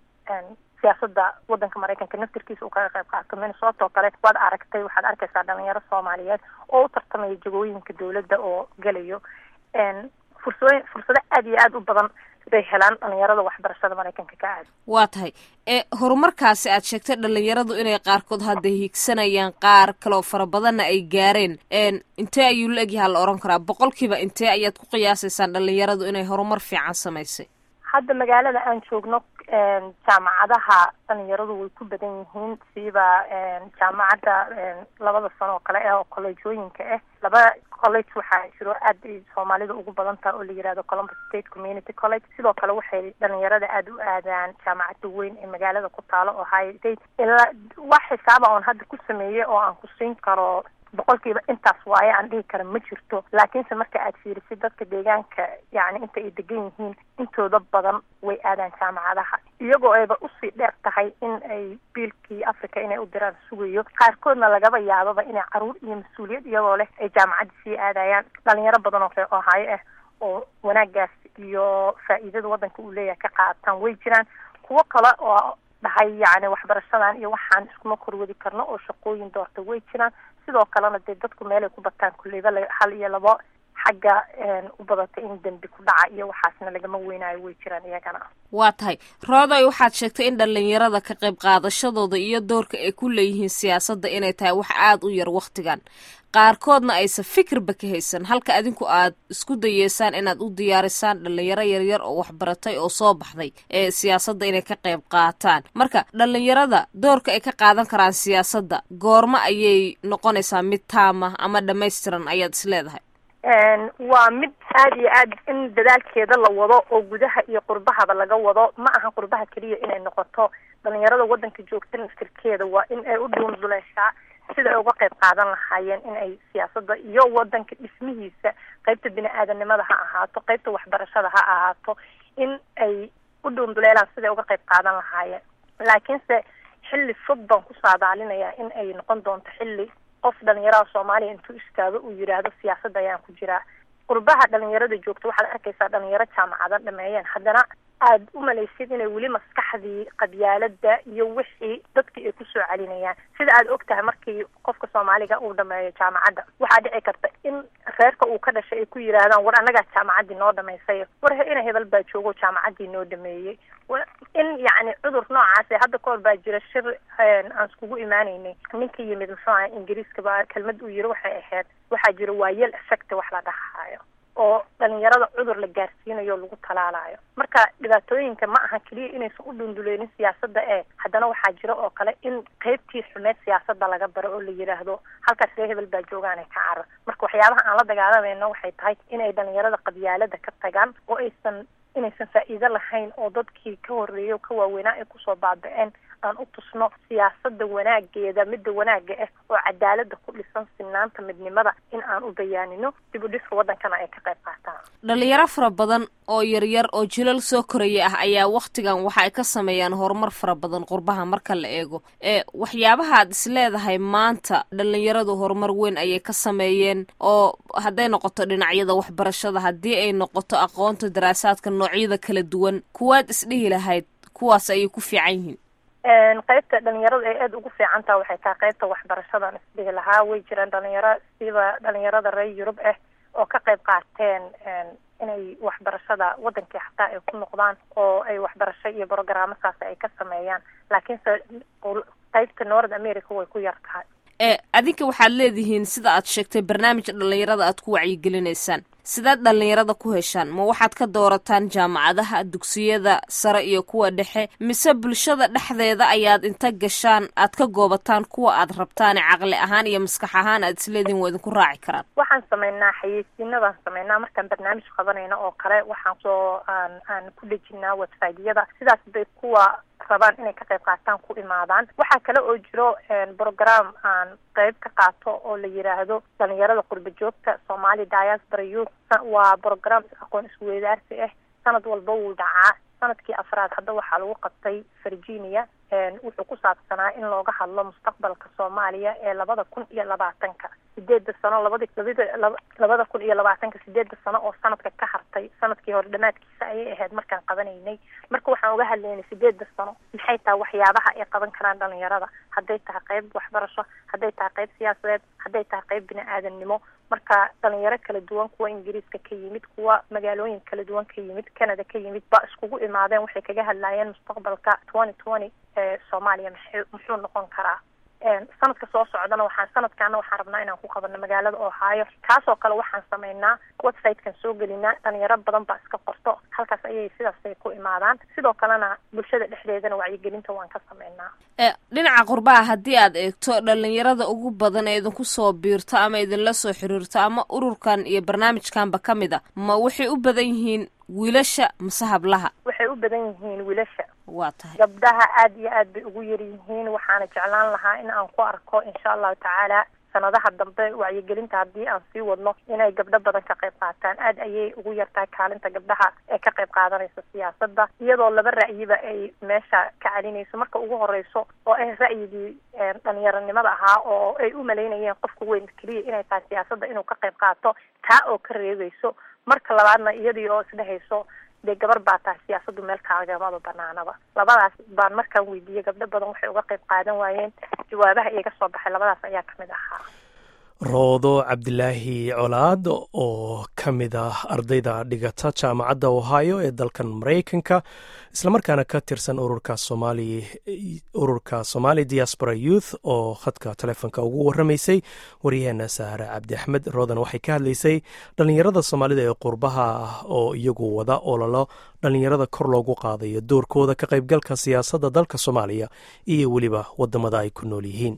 siyaasada wadanka maraykanka naftirkiisa uu kaga qayb qaato minnesota oo kale waad aragtay waxaad arkaysaa dhalinyaro soomaaliyeed oo u tartamaya jagooyinka dawladda oo gelayo fursooyin fursado aad iyo aada u badan bay helaan dhalinyarada waxbarashada maraykanka ka aada waa tahay ee horumarkaasi aad sheegtay dhalinyaradu inay qaarkood hadda hiigsanayaan qaar kaloo fara badanna ay gaareen intee ayuu la egyahaa la odhan karaa boqolkiiba intee ayaad ku qiyaasaysaan dhalinyaradu inay horumar fiican samaysay hadda magaalada aan joogno jaamacadaha dhalinyaradu way ku badan yihiin siiba jaamacadda labada sano oo kale ah oo colleejooyinka ah laba college waxaa jiro aad ay soomaalida ugu badan taha oo la yihahdo columbus state community college sidoo kale waxay dhalinyarada aada u aadaan jaamacadda weyn ee magaalada ku taalo ohio state ilaa wax xisaaba oon hadda ku sameeyey oo aan ku siin karo boqolkiiba intaas waaye aan dhihi kara ma jirto laakiinse marka aad fiirisid dadka deegaanka yacni inta ay degan yihiin intooda badan way aadaan jaamacadaha iyagoo ayba usii dheer tahay in ay biilkii africa inay u diraan sugayo qaarkoodna lagaba yaababa inay caruur iyo mas-uuliyad iyagoo leh ay jaamacadda sii aadayaan dhalinyaro badan oo reer ohaayo ah oo wanaagaas iyo faa-iidada waddanka uu leeyahay ka qaataan way jiraan kuwo kale oo dhahay yacni waxbarashadan iyo waxaan iskuma korwadi karno oo shaqooyin doorta way jiraan sidoo kalena dee dadku meelay ku bataan kulleyba hal iyo labo xagga u badata in dembi ku dhaca iyo waxaasna lagama weynaayo way jiraan iyagana waa tahay rooday waxaad sheegtay in dhalinyarada ka qayb qaadashadooda iyo doorka ay ku leeyihiin siyaasadda inay tahay wax aada u yar wakhtigan qaarkoodna aysan fikirba ka haysan halka adinku aad isku dayeysaan inaad u diyaarisaan dhalinyaro yaryar oo waxbaratay oo soo baxday ee siyaasadda inay ka qayb qaataan marka dhalinyarada doorka ay ka qaadan karaan siyaasadda goormo ayay noqonaysaa mid taama ama dhammaystiran ayaad is leedahay waa mid aada iyo aad in dadaalkeeda la wado oo gudaha iyo qurbahaba laga wado ma aha qurbaha keliya inay noqoto dhalinyarada waddanka joogta naftirkeeda waa in ay u dhuunduleeshaa sida ay uga qayb qaadan lahaayeen in ay siyaasadda iyo wadanka dhismihiisa qaybta bini-aadanimada ha ahaato qaybta waxbarashada ha ahaato in ay u dhuunduleelaan siday uga qayb qaadan lahaayeen laakiinse xilli fog baan ku saadaalinayaa in ay noqon doonto xilli qof dhalinyaraha soomaaliya intuu istaago uu yidhaahdo siyaasadda ayaan ku jiraa qurbaha dhalinyarada joogta waxaad arkaysaa dhalinyaro jaamacado dhameeyeen haddana aada u malaysid inay weli maskaxdii qabyaalada iyo wixii dadkii ay kusoo celinayaan sida aad og tahay markii qofka soomaaliga uu dhameeyo jaamacadda waxaa dhici karta in reerka uu ka dhashay ay ku yidhaahdaan war annagaa jaamacaddii noo dhamaysay war ina hebel baa joogo jaamacaddii noo dhameeyey in yacni cudur noocaas hadda ka hor baa jira shir aan iskugu imaaneynay ninka yimid muxuu aha ingiriiska ba kelmad uu yiri waxay ahayd waxaa jira waayel effect wax la dhahaayo oo dhalinyarada cudur la gaarsiinayo lagu talaalayo marka dhibaatooyinka ma aha keliya inaysan u dhunduleynin siyaasadda ee haddana waxaa jira oo kale in qeybtii xumeed siyaasadda laga baro oo la yidhaahdo halkaas ree hebel baa joogaanay ka carar marka waxyaabaha aan la dagaalamayno waxay tahay inay dhalinyarada qabyaalada ka tagaan oo aysan inaysan faa'iido lahayn oo dadkii ka horreeyay oo ka waaweynaa ay kusoo baaba-een aan u tusno siyaasadda wanaageeda midda wanaagga ah oo cadaalada ku dhisan sinaanta midnimada in aan u bayaanino dib u dhiska waddankana ay ka qayb qaataan dhalinyaro fara badan oo yaryar oo jilal soo koraya ah ayaa wakhtigan waxa ay ka sameeyaan horumar fara badan qurbaha marka la eego ee waxyaabaha aad is leedahay maanta dhalinyaradu horumar weyn ayay ka sameeyeen oo hadday noqoto dhinacyada waxbarashada haddii ay noqoto aqoonta daraasaadka noocyada kala duwan kuwaad isdhihi lahayd kuwaas ayay ku fiican yihiin qaybta dhalinyarada ay aada ugu fiican taha waxay tahay qaybta waxbarashadan isdhihi lahaa way jiraan dhalinyaro siba dhalinyarada reer yurub ah oo ka qayb qaateen inay waxbarashada wadankii xataa ay ku noqdaan oo ay waxbarasho iyo brogaraamo saas ay ka sameeyaan laakiinse qaybta north america way ku yar tahay ee adinka waxaad leedihiin sida aad sheegtay barnaamij dhalinyarada aad ku wacyigelinaysaan sidaad dhalinyarada ku heshaan ma waxaad ka doorataan jaamacadaha dugsiyada sare iyo kuwa dhexe mise bulshada dhexdeeda ayaad inta gashaan aad ka goobataan kuwa aad rabtaane caqli ahaan iyo maskax ahaan aad isleedihin waa idinku raaci karaan waxaan sameynaa xayeysiina baan sameynaa markaan barnaamij qabanayno oo kale waxaan soo aan aan ku dhejinaa websiteyada sidaas bay kuwa rabaan inay ka qayb qaataan ku imaadaan waxaa kale oo jiro program aan qayb ka qaato oo la yidhaahdo dhalinyarada qurba joogta somali diaspora youth waa program aqoon isweydaarsi ah sanad walba wuu dhacaa sanadkii afraad hadda waxaa lagu qabtay virginia wuxuu ku saabsanaa in looga hadlo mustaqbalka soomaaliya ee labada kun iyo labaatanka sideeda sano labadi labada labada kun iyo labaatanka sideeda sano oo sanadka ka hartay sanadkii hore dhamaadkiisa ayay ahayd markaan qabanaynay marka waxaan uga hadlaynay sideeda sano maxay tahay waxyaabaha ay qaban karaan dhalinyarada hadday tahay qayb waxbarasho hadday tahay qayb siyaasadeed hadday tahay qayb bini aadamnimo marka dhalinyaro kala duwan kuwa ingiriiska ka yimid kuwa magaalooyin kala duwan ka yimid canada ka yimid ba iskugu imaadeen waxay kaga hadlaayeen mustaqbalka twenty twenty ee soomaaliya maxay muxuu noqon karaa sanadka soo socdana waxaan sanadkaana waxaan rabnaa inaan ku qabano magaalada ohio kaasoo kale waxaan sameynaa websitekan soo gelinaa dhalinyaro badan baa iska qorto halkaas ayay sidaasay ku imaadaan sidoo kalena bulshada dhexdeedana wacyigelinta waan ka sameynaa dhinaca qurbaha haddii aad eegto dhalinyarada ugu badan ee idinku soo biirto ama idinla soo xiriirto ama ururkan iyo barnaamijkanba ka mid a ma waxay u badan yihiin wiilasha mase hablaha waxay u badan yihiin wiilasha waa tahay gabdhaha aada iyo aad bay ugu yar yihiin waxaana jeclaan lahaa in aan ku arko insha allahu tacaala sanadaha dambe wacyigelinta haddii aan sii wadno inay gabdho badan ka qayb qaataan aada ayay ugu yartahay kaalinta gabdhaha ee ka qayb qaadanaysa siyaasadda iyadoo laba ra'yiba ay meesha ka celinayso marka ugu horeyso oo ah ra'yigii dhalinyaronimada ahaa oo ay u malaynayeen qofka weyn keliya inay tahay siyaasadda inuu ka qayb qaato taa oo ka reebayso marka labaadna iyadii oo isdhehayso dee gabar baa tahay siyaasaddu meel kaagamaba banaanaba labadaas baan markaan weydiiyey gabdho badan waxay uga qayb qaadan waayeen jawaabaha iyaga soo baxay labadaas ayaa kamid ahaa roodo cabdilaahi colaad oo ka mid ah ardayda dhigata jaamacadda ohio ee dalkan maraykanka islamarkaana ka tirsan ururka somali ururka somali diaspora youth oo khadka telefoonka ugu warramaysay waryaheena sahre cabdi axmed roodan waxay ka hadlaysay dhallinyarada soomaalida ee qurbaha ah oo iyagu wada ololo dhallinyarada kor loogu qaadayo doorkooda ka qaybgalka siyaasadda dalka soomaaliya iyo weliba waddamada ay ku nool yihiin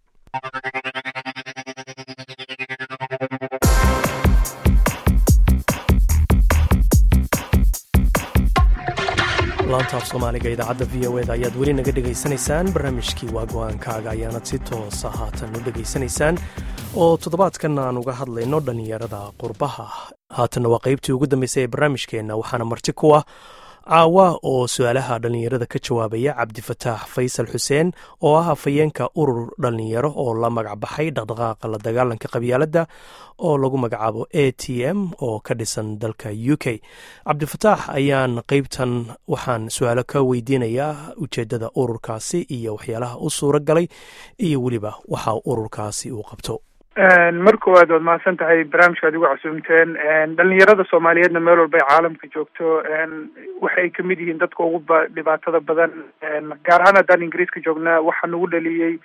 laantaaf soomaaliga idaacadda v o eda ayaad weli naga dhegaysanaysaan barnaamijkii waa go-aankaaga ayaanad si toosa haatan u dhegaysanaysaan oo toddobaadkan aan uga hadlayno dhallinyarada qurbaha haatanna waa qaybtii ugu dambeysay ee barnaamijkeenna waxaana marti ku ah caawa oo su-aalaha dhallinyarada ka jawaabaya cabdifataax faysal xuseen oo ah afhayeenka urur dhallinyaro oo la magac baxay dhaqdhaqaaqa la dagaalanka qabyaaladda oo lagu magacaabo a t m oo ka dhisan dalka u k cabdifataax ayaan qeybtan waxaan su-aalo ka weydiinayaa ujeeddada ururkaasi iyo waxyaalaha u suura galay iyo weliba waxa ururkaasi uu qabto mar koowaad waad mahadsan tahay barnaamijka ad igu casuumteen dhalinyarada soomaaliyeedna meel walba ay caalamka joogto waxay kamid yihiin dadka ugu ba dhibaatada badan gaar ahaan haddaan ingiriiska joognaa waxaa nagu dhaliyey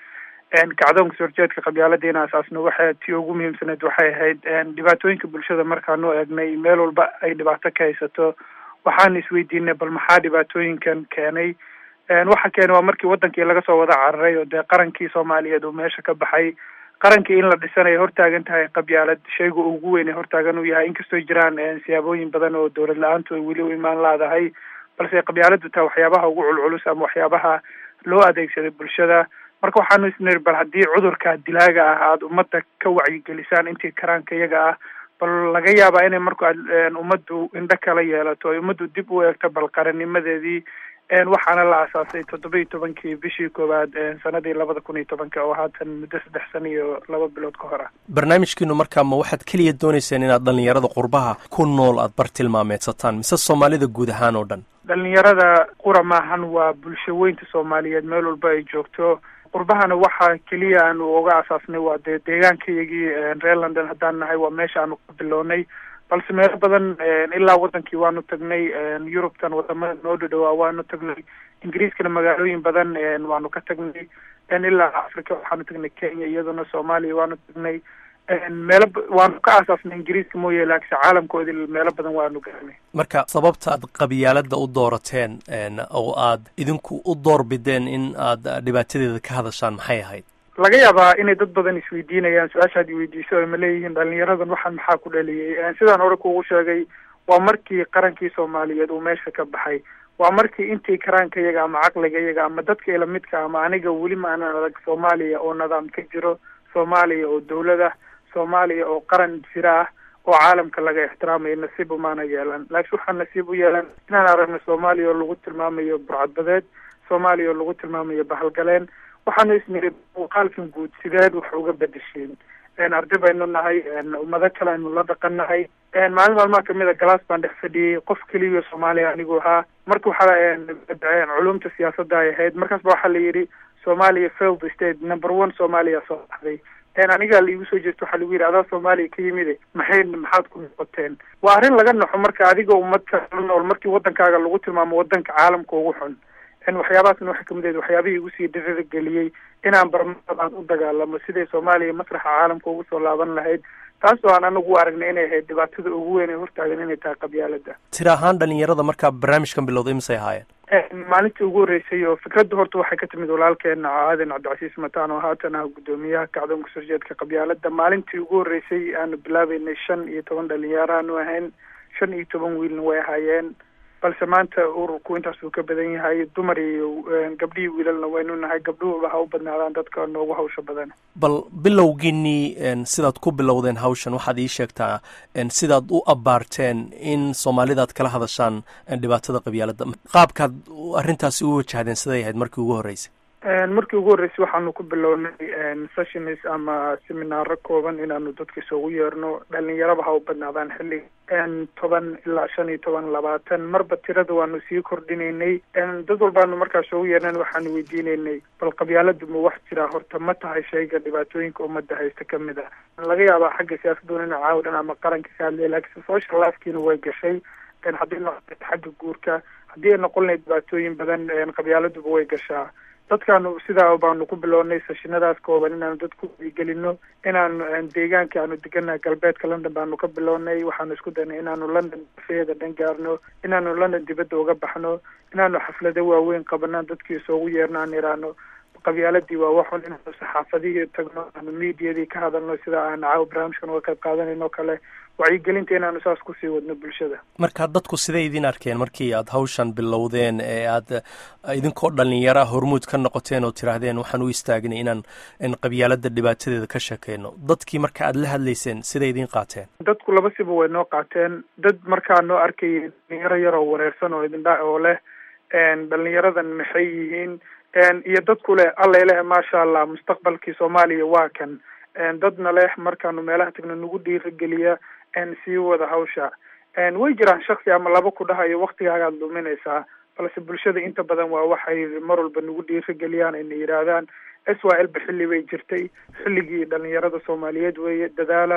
kacdoonka soorjeedka qabyaalada in asaasno waxay tii ugu muhiimsaneed waxay ahayd dhibaatooyinka bulshada markaanu eegnay meel walba ay dhibaato ka haysato waxaanu isweydiinay bal maxaa dhibaatooyinkan keenay waxa keenay waa markii wadankii laga soo wada cararay oo dee qarankii soomaaliyeed uu meesha ka baxay qarankii in la dhisanayo hortaagan tahay qabyaalad shayga ugu weyn ee hortaagan uu yahay inkastoo jiraan siyaabooyin badan oo dowlad la-aantu ay weli u imaan laadahay balse qabyaaladu tahay waxyaabaha ugu culculus ama waxyaabaha loo adeegsaday bulshada marka waxaanu isniri bal haddii cudurka dilaaga ah aada ummadda ka wacyigelisaan intii karaanka iyaga ah bal laga yaabaa inay marku ummaddu indho kala yeelato ay ummaddu dib u eegto bal qarannimadeedii waxaana la asaasay toddoba iyo tobankii bishii koowaad sanadii labada kun iyo tobanka oo haatan muddo saddex sano iyo laba bilood ka hor ah barnaamijkiinu markaa ma waxaad keliya doonayseen inaad dhallinyarada qurbaha ku nool aad bartilmaameedsataan mise soomaalida guud ahaan oo dhan dhalinyarada qura maahan waa bulsho weynta soomaaliyeed meel walba ay joogto qurbahana waxa keliya aanu uga asaasnay waa dee deegaankayagii reer london haddaan nahay waa meesha aanu ka bilownay balse meelo badan ilaa wadankii waanu tagnay yurubtan wadamada noo dhadhowaa waanu tagnay ingiriiskana magaalooyin badan waanu ka tagnay ilaa africa waxaanu tagnay kenya iyaduna soomaaliya waanu tagnay meelo waanu ka aasaasnay ingiriiska mooye laakse caalamkoodi meelo badan waanu garanay marka sababta aad qabyaalada u doorateen oo aad idinku u doorbideen in aad dhibaatadeeda ka hadashaan maxay ahayd laga yaabaa inay dad badan isweydiinayaan su-aashaad iweydiiso ay ma leeyihiin dhalinyaradan waxaan maxaa ku dhaliyay sidaan hore kuugu sheegay waa markii qarankii soomaaliyeed uu meesha ka baxay waa markii intii karaanka iyaga ama caqliga iyaga ama dadka ilamidka ama aniga weli ma aanan adag soomaaliya oo nidaam ka jiro soomaaliya oo dawlad ah soomaaliya oo qaran jira ah oo caalamka laga ixtiraamayo nasiib umaana yeelan laakiin waxaa nasiib u yeelan inaan aragno soomaaliya oo lagu tilmaamayo burcadbadeed soomaaliya oo lagu tilmaamayo bahalgaleen waxaanu isniri muuqaalkan guud sideed wax uga bedesheen arday baynu nahay ummado kale aynu la dhaqan nahay maalin maalmaha kamid a galaas baan dhex fadhiyey qof keliya soomaaliya anigu ahaa marka waxaa culumta siyaasadda ay ahayd markaas ba waxaa la yidhi soomaaliya failed state number one soomaaliya soo baxday anigaa laigu soo jeesto waxaa lagu yidhi adaa soomaaliya ka yimide maxay maxaad ku noqoteen waa arrin laga naxo marka adiga ummad kala nool markii wadankaaga lagu tilmaamo wadanka caalamka ugu xun waxyaabahaasna waxay kamid ahayd waxyaabihii igu sii dhirada geliyey inaan barmada aan u dagaalamo siday soomaaliya masraxa caalamka ugu soo laaban lahayd taas oo aan anagu aragnay inay ahayd dhibaatada ugu weyn ee hortaagan inay tahay qabyaalada tira ahaan dhalinyarada markaa barnaamijkan bilowday misay ahaayeen maalintii ugu horreysay oo fikradda horta waxay ka timid walaalkeena aadan cabdicasiis mataan oo haatan ah guddoomiyaha kacdoonka soorjeedka qabyaalada maalintii ugu horreysay aanu bilaabeynay shan iyo toban dhalinyaro aanu ahayn shan iyo toban wiilna way ahaayeen balse maanta ururku intaas uu ka badan yahay dumar iyo gabdhihii wiilalna waynu nahay gabdhuhuba ha u badnaadaan dadka noogu hawsha badan bal bilowgiinii sidaad ku bilowdeen hawshan waxaad ii sheegtaa sidaad u abaarteen in soomaalidaad kala hadashaan dhibaatada qabyaalada qaabkaad arrintaasi u wajahdeen siday ahayd markii ugu horreysay markii ugu horreysay waxaanu ku bilownay sessions ama seminaaro kooban inaanu dadka isugu yeerno dhalinyaraba ha u badnaadaan xilli toban ilaa shan iyo toban labaatan marba tirada waanu sii kordhinaynay dad walbaanu markaas isugu yeernan waxaanu weydiinaynay bal qabyaaladu ma wax jiraa horta ma tahay shayga dhibaatooyinka ummadda haysta kamid ah laga yaabaa xagga siyaasaduna ina caawidan ama qaranka ka hadlaya laakiinse social lifekiina way gashay haddii noqon xagga guurka haddii ay noqon lahayd dhibaatooyin badan qabyaaladuba way gashaa dadkaanu sidaa baanu ku bilownay seshinadaas kooban inaanu dad ku wadigelino inaanu deegaanka aanu deganaha galbeedka london baanu ka bilownay waxaanu isku daynay inaanu london dafeeda dhan gaarno inaanu london dibadda uga baxno inaanu xaflado waaweyn qabanaan dadkii isoogu yeerno aan iraano qabyaaladii waa waxun inaanu saxaafadihii tagno aanu mediadii ka hadalno sida aan caawa barnaamijkan uga qayb qaadanayno kale wacyigelinta inaanu saas kusii wadno bulshada marka dadku siday idin arkeen markii aad hawshan bilowdeen ee aad idinkoo dhalinyara hormuud ka noqoteen oo tiraahdeen waxaan u istaagnay inaan qabyaalada dhibaatadeeda ka sheekeyno dadkii marka aad la hadlayseen siday idin qaateen dadku laba siba way noo qaateen dad markaa noo arkayay dhalinyaro yaroo wareersan oo idindha oo leh dhalinyaradan maxay yihiin iyo dadku leh alla ileh maasha allah mustaqbalkii soomaaliya waa kan dadna leh markaanu meelaha tagno nagu dhiirageliya sii wada hawsha way jiraan shaksi ama laba ku dhahayo waktigaagaad luminaysaa balse bulshada inta badan waa waxay mar walba nagu dhiirageliyaan ayna yidhaahdaan s y l ba xilli bay jirtay xilligii dhalinyarada soomaaliyeed weeye dadaala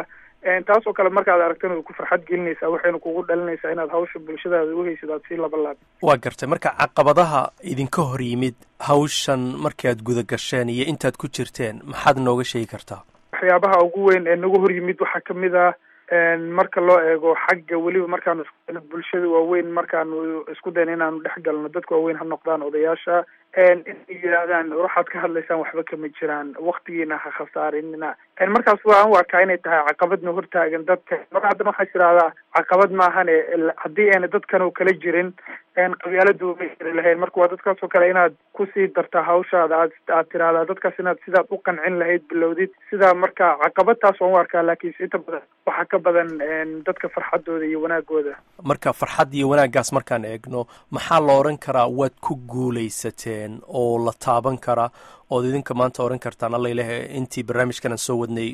taas oo kale markaad aragtana way ku farxad gelinaysaa waxayna kugu dhalinaysaa inaad hawsha bulshadaada uhaysid aad sii laba laab waa gartay marka caqabadaha idinka hor yimid hawshan markaad guda gasheen iyo intaad ku jirteen maxaad nooga sheegi kartaa waxyaabaha ugu weyn ee nagu hor yimid waxaa kamid ah marka loo eego xagga weliba markaanu isku bulshada waaweyn markaanu isku dayna inaanu dhex galno dadka waaweyn ha noqdaan odayaasha inay yidhaahdaan waxaad ka hadlaysaan waxba kama jiraan waktigiina ha khasaarinina markaas waan u arkaa inay tahay caqabadna hortaagan dadka mar haddana waxaa tirahdaa caqabad maahane haddii ayna dadkan oo kala jirin qabyaaladu ma jiri lahayn marka waa dadkaas oo kale inaad kusii dartaa hawshaada aad aad tirahdaa dadkaas inaad sidaad u qancin lahayd bilowdid sidaa marka caqabadtaas waan u arkaa laakiinse inta badan waxaa ka badan dadka farxadooda iyo wanaagooda marka farxad iyo wanaaggaas markaan eegno maxaa la odhan karaa waad ku guulaysateen oo la taaban karaa ood idinka maanta odhan kartaan alla ilahe intii barnaamijkan aan soo wadnay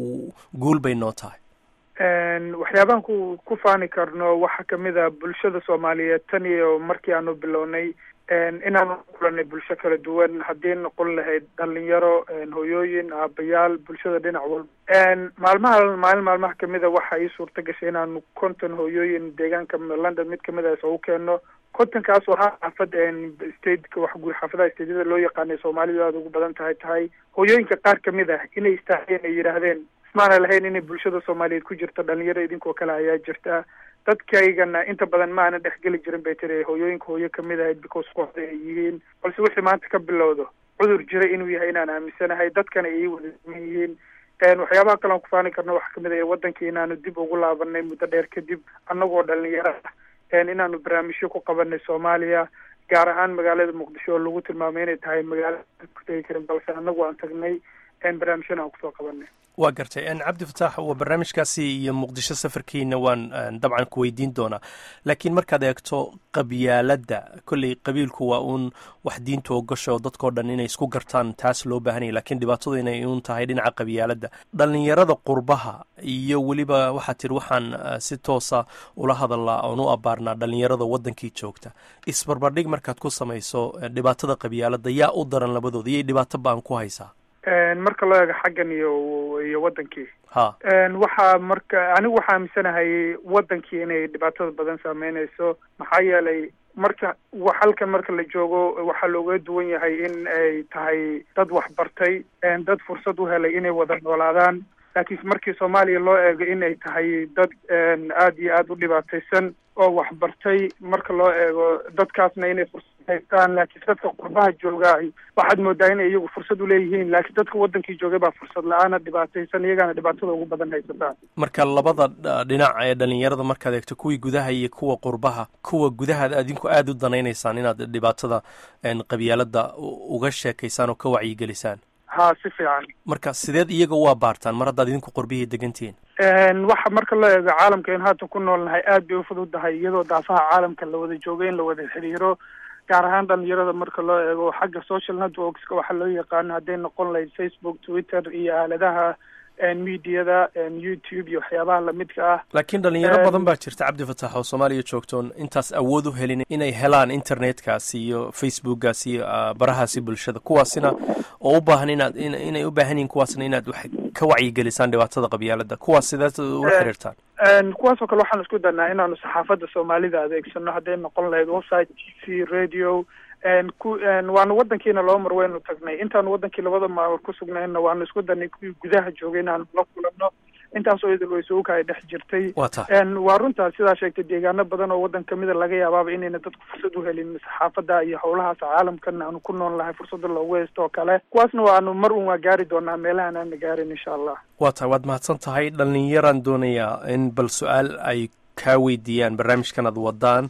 guul bay noo tahay waxyaabahan ku ku faani karno waxaa kamid a bulshada soomaaliyeed tan iyo markii aanu bilownay inaanu kulanay bulsho kala duwan haddii noqon lahayd dhalinyaro hoyooyin aabayaal bulshada dhinac walba maalmaha maalin maalmaha kamid a waxa ii suurta gashay inaanu konton hoyooyin deegaanka london mid kamid a isugu keenno kontonkaas oo ah xaafad stateka wax guur xaafadaha stateyada loo yaqaanay soomaalidu aada ugu badan tahay tahay hoyooyinka qaar kamid ah inay istaaheen ay yidhaahdeen ismaana lahayn inay bulshada soomaaliyeed ku jirto dhalinyaro idinkoo kale ayaa jirta dadkaygana inta badan ma aanan dhexgeli jirin bay tiri hooyooyinka hooyo kamid ahayd because kooxda ay yihiin balse wixii maanta ka bilowdo cudur jira inuu yahay inaan aaminsanahay dadkana ay wada siman yihiin waxyaabaha kale aan ku faani karno waxaa kamid ah wadankii inaanu dib ugu laabanay muddo dheer kadib annagoo dhalinyaro ah inaanu barnaamijyo ku qabanay soomaaliya gaar ahaan magaalada muqdisho oo lagu tilmaamay inay tahay magaalo ku tegi karin balse annagu aan tagnay barnaamijyana aan kusoo qabanay waa gartay cabdi fataax waa barnaamijkaasi iyo muqdisho safarkiina waan dabcan ku weydiin doonaa laakiin markaad eegto qabyaaladda kolley qabiilku waa uun wax diinta ogasho dadkao dhan inay isku gartaan taas loo baahanya lakiin dhibaatadu inay uun tahay dhinaca qabyaaladda dhalinyarada qurbaha iyo weliba waxaa tiri waxaan si toosa ula hadalnaa oon u abaarnaa dhalinyarada waddankii joogta isbarbardhig markaad ku samayso dhibaatada qabyaaladda yaa u daran labadooda iyay dhibaato ba-an ku haysaa marka loo eego xaggan iyo iyo wadankii ha waxaa marka anigu waxaa aaminsanahay wadankii inay dhibaatada badan saameynayso maxaa yeelay marka halkan marka la joogo waxaa looga duwan yahay in ay tahay dad waxbartay dad fursad u helay inay wada noolaadaan laakiin markii soomaaliya loo eego inay tahay dad aada iyo aada u dhibaataysan oo waxbartay marka loo eego dadkaasna inay fursad haystaan laakiin dadka qurbaha joogaa waxaad moodaa inay iyagu fursad uleeyihiin laakiin dadka wadankii joogay baa fursad la-aana dhibaataysan iyagaana dhibaatada ugu badan haysataan marka labada dhinac ee dhalinyarada markaad eegto kuwii gudaha iyo kuwa qurbaha kuwa gudahaad adinku aada u danaynaysaan inaad dhibaatada qabyaalada uga sheekaysaan oo ka wacyigelisaan ha si fiican marka sideed iyaga u abaartaan mar haddaad idinku qorbihii degantihiin waxa marka loo eego caalamka in haatan ku noolnahay aad bay ufududahay iyadoo daafaha caalamka la wada joogo in la wada xiriiro gaar ahaan dhalinyarada marka loo eego xagga social networkska waxaa loo yaqaano hadday noqon lahayd facebook twitter iyo aaladaha mediada youtube iyo waxyaabaha lamidka ah laakiin dhalinyaro badan baa jirta cabdi fatax oo soomaaliya joogtoon intaas awood u helin inay helaan internetkaasi iyo facebookgaasi iyo barahaasi bulshada kuwaasina oo u baahan inaad inay u baahan yihin kuwaasna inaad wax ka wacyigelisaan dhibaatada qabyaalada kuwaas sidaad ula xiriirtaan kuwaasoo kale waxaan isku danaa inaanu saxaafadda soomaalida adeegsano hadday noqon lahayd website t v radio ku waanu wadankiina laba mar waynu tagnay intaanu wadankii labada maamul ku sugnayna waanu isku danay kuwii gudaha joogay inaanu la kulano intaasoo idil waysuuka ay dhex jirtay waa runtaa sidaa sheegtay deegaano badan oo waddan kamida laga yaabaaba inayna dadku fursad u helin saxaafadda iyo howlahaas caalamkan aanu ku nool nahay fursada loogu haysto oo kale kuwaasna waanu mar un waa gaari doonaa meelahan aana gaarin insha allah waa tahay waad mahadsan tahay dhalinyaraan doonayaa in bal su-aal ay kaa weydiiyaan barnaamijkan aad wadaan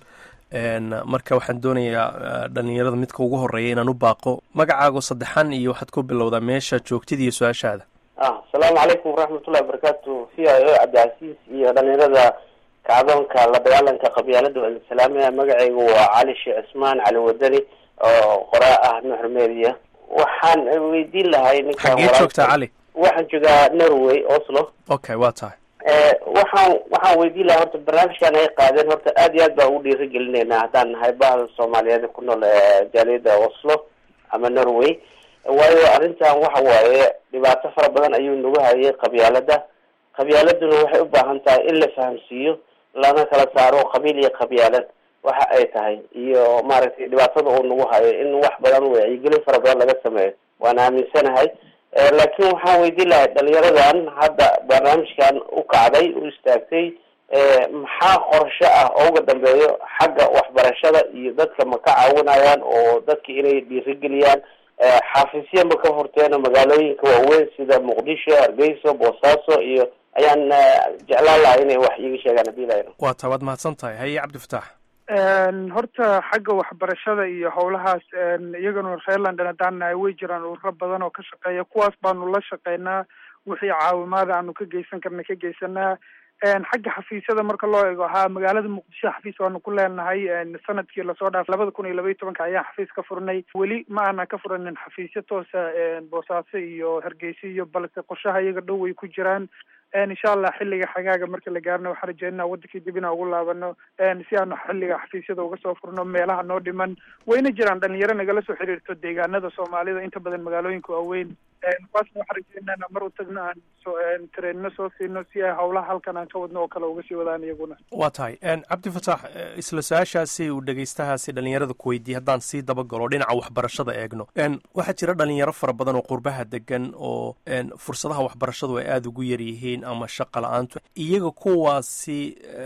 marka waxaan doonayaa dhalinyarada midka ugu horeeya inaan u baaqo magacaago saddexan iyo waxaad ku bilowdaa meesha joogtida iyo su-aashaada asalaamu calaykum waraxmatullahi wabarakaatu v i o cabdicasiis iyo dhalinyarada kacdoonka la dagaalanka qabyaalada walisalaamiya magacaygu waa cali sheekh cismaan cali wadani oo qoraa ah nuxur media waxaan weydiin lahay ninkan xagee joogtaa cali waxaan joogaa norway oslo okay waa tahay waxaan waxaan weydiin lahaa horta barnaamijkan ay qaadeen horta aad iyo aad baan ugu dhiiri gelineynaa haddaan nahay bahda soomaaliyeed ku nool jaaliyada oslo ama norway waayo arrintan waxa waaye dhibaato fara badan ayuu nagu hayay qabyaalada qabyaaladuna waxay u baahan tahay in la fahamsiiyo lana kala saaro qabiil iyo qabyaalad waxa ay tahay iyo maaragtay dhibaatada uu nagu hayo in wax badan wacyigelin fara badan laga sameeyo waan aaminsanahay laakiin waxaan weydiin lahay dhalinyaradan hadda barnaamijkan u kacday u istaagtay maxaa qorshe ah oo uga dambeeyo xagga waxbarashada iyo dadka ma ka caawinayaan oo dadka inay dhiirigeliyaan xaafisya ma ka furteen magaalooyinka waaweyn sida muqdisho hargeyso boosaaso iyo ayaan jeclaan lahay inay wax iiga sheegaan hadii la waa taa waad mahadsan tahay haye cabdifataax horta xagga waxbarashada iyo howlahaas iyagana reer london haddaan nahay way jiraan ururo badan oo ka shaqeeya kuwaas baanu la shaqeynaa wixii caawimaada aanu ka geysan karna ka geysanaa xagga xafiisyada marka loo eego haa magaalada muqdisho xafiis waanu ku leenahay sanadkii lasoo dhaaf labada kun iyo laba iyo tobanka ayaan xafiis ka furnay weli ma aanan ka furanin xafiisyo toosa boosaaso iyo hargeysa iyo balse qorshaha iyaga dhow way ku jiraan insha allah xilliga xagaaga marka la gaarno waxaan rajeynaa wadankii dib inaan ugu laabano si aanu xilliga xafiisyada uga soo furno meelaha noo dhiman wayna jiraan dhalinyaro nagala soo xiriirto deegaanada soomaalida inta badan magaalooyinka waaweyn kuwaasna waxaan rajeynaa mar u tagno aan soo tareenno soo siino si ay howlaha halkan aan ka wadno oo kale uga sii wadaan iyaguna waa tahay cabdifataax isla su-aashaasi uu dhegeystahaasi dhalinyarada ku weydiiyey haddaan sii dabagalo dhinaca waxbarashada eegno waxaa jira dhalinyaro fara badan oo qurbaha degan oo fursadaha waxbarashadu ay aada ugu yaryihiin ama shaqa la-aantu iyaga kuwaasi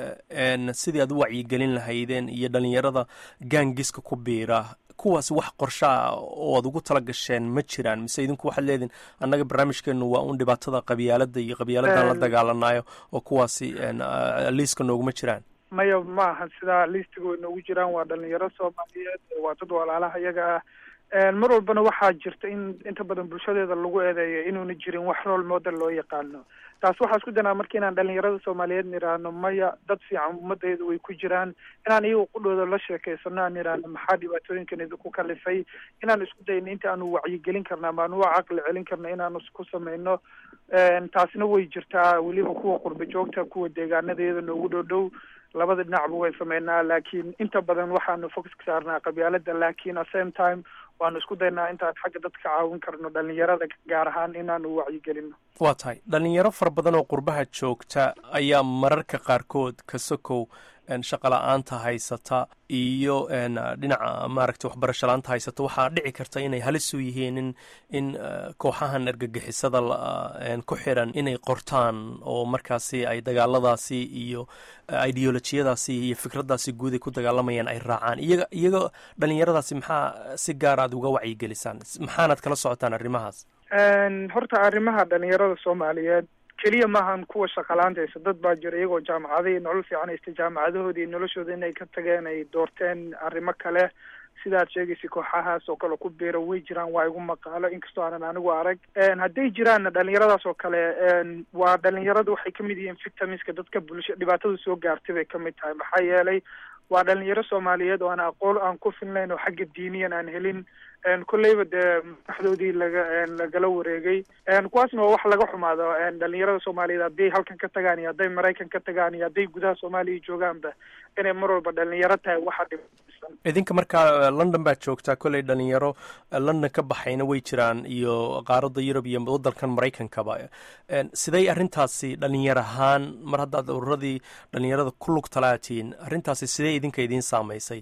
sidii aad u wacyigelin lahaydeen iyo dhalinyarada gaangiska ku biira kuwaasi wax qorshaa oo aad ugu tala gasheen ma jiraan mise idinku waxaad leedihin annaga barnaamijkeenu waa un dhibaatada qabyaalada iyo qabyaaladan la dagaalanayo oo kuwaasi liiska nooguma jiraan maya ma aha sidaa liistiga way noogu jiraan waa dhalinyaro soomaaliyeed waa dad walaalaha iyaga ah mar walbana waxaa jirta in inta badan bulshadeeda lagu eedeeyo inuuna jirin wax role model loo yaqaano taas waxaa isku danaa marka inaan dhalinyarada soomaaliyeed nidhaahno maya dad fiican ummadayda way ku jiraan inaan iyaga qudhooda la sheekeysano aan nidhaahno maxaa dhibaatooyinkan idinku kalifay inaan isku dayno inta aanu wacyigelin karna ama aanu caqli celin karno inaanu ku samayno taasina way jirtaa weliba kuwa qurba joogta kuwa deegaanadeeda noogu dhow dhow labada dhinacba way sameynaa laakiin inta badan waxaanu focus ka saarnaa qabyaalada laakiin at same time waanu isku daynaa intaan xagga dadka caawin karno dhalinyarada gaar ahaan inaanu wacyigelino waa tahay dhalinyaro fara badan oo qurbaha joogta ayaa mararka qaarkood ka sokow shaqa la-aanta haysata iyo dhinaca maaragtay waxbarasho la-aanta haysata waxaa dhici karta inay halis u yihiin in in kooxahan argagixisada ku xiran inay qortaan oo markaasi ay dagaaladaasi iyo ideolojiyadaasi iyo fikraddaasi guud ay ku dagaalamayaan ay raacaan iyaga iyaga dhalinyaradaasi maxaa si gaar aad uga wacyigelisaan maxaanaad kala socotaan arrimahaas horta arrimaha dhalinyarada soomaaliyeed keliya maahan kuwa shaqalaanta haysa dad baa jira iyagoo jaamacadihii nolol fiican haysta jaamacadahoodii noloshooda inay ka tageen ay doorteen arrimo kale sidaad sheegaysa kooxahaas oo kale ku biira way jiraan waa igu maqaalo inkastoo aanan anigu arag hadday jiraanna dhalinyaradaas oo kale waa dhalinyaradu waxay kamid yihiin victimiska dadka bulsha dhibaatada soo gaartay bay kamid tahay maxaa yeelay waa dhalinyaro soomaaliyeed oo aan aqoon aan ku filnayn oo xagga diiniyan aan helin kolleyba dee madaxdoodii laga lagala wareegay kuwaasna waa wax laga xumaado dhalinyarada soomaaliyeed hadday halkan ka tagaan iyo hadday maraykan ka tagaan iyo hadday gudaha soomaaliya joogaanba inay mar walba dhalinyaro tahay waxa dhibsan idinka markaa london baad joogtaa kolley dhalinyaro london ka baxayna way jiraan iyo qaaradda yurub iyo waddankan maraykankaba siday arrintaasi dhalinyar ahaan mar haddaad ururadii dhalinyarada ku lug talaatiin arrintaasi sidee idinka idiin saamaysay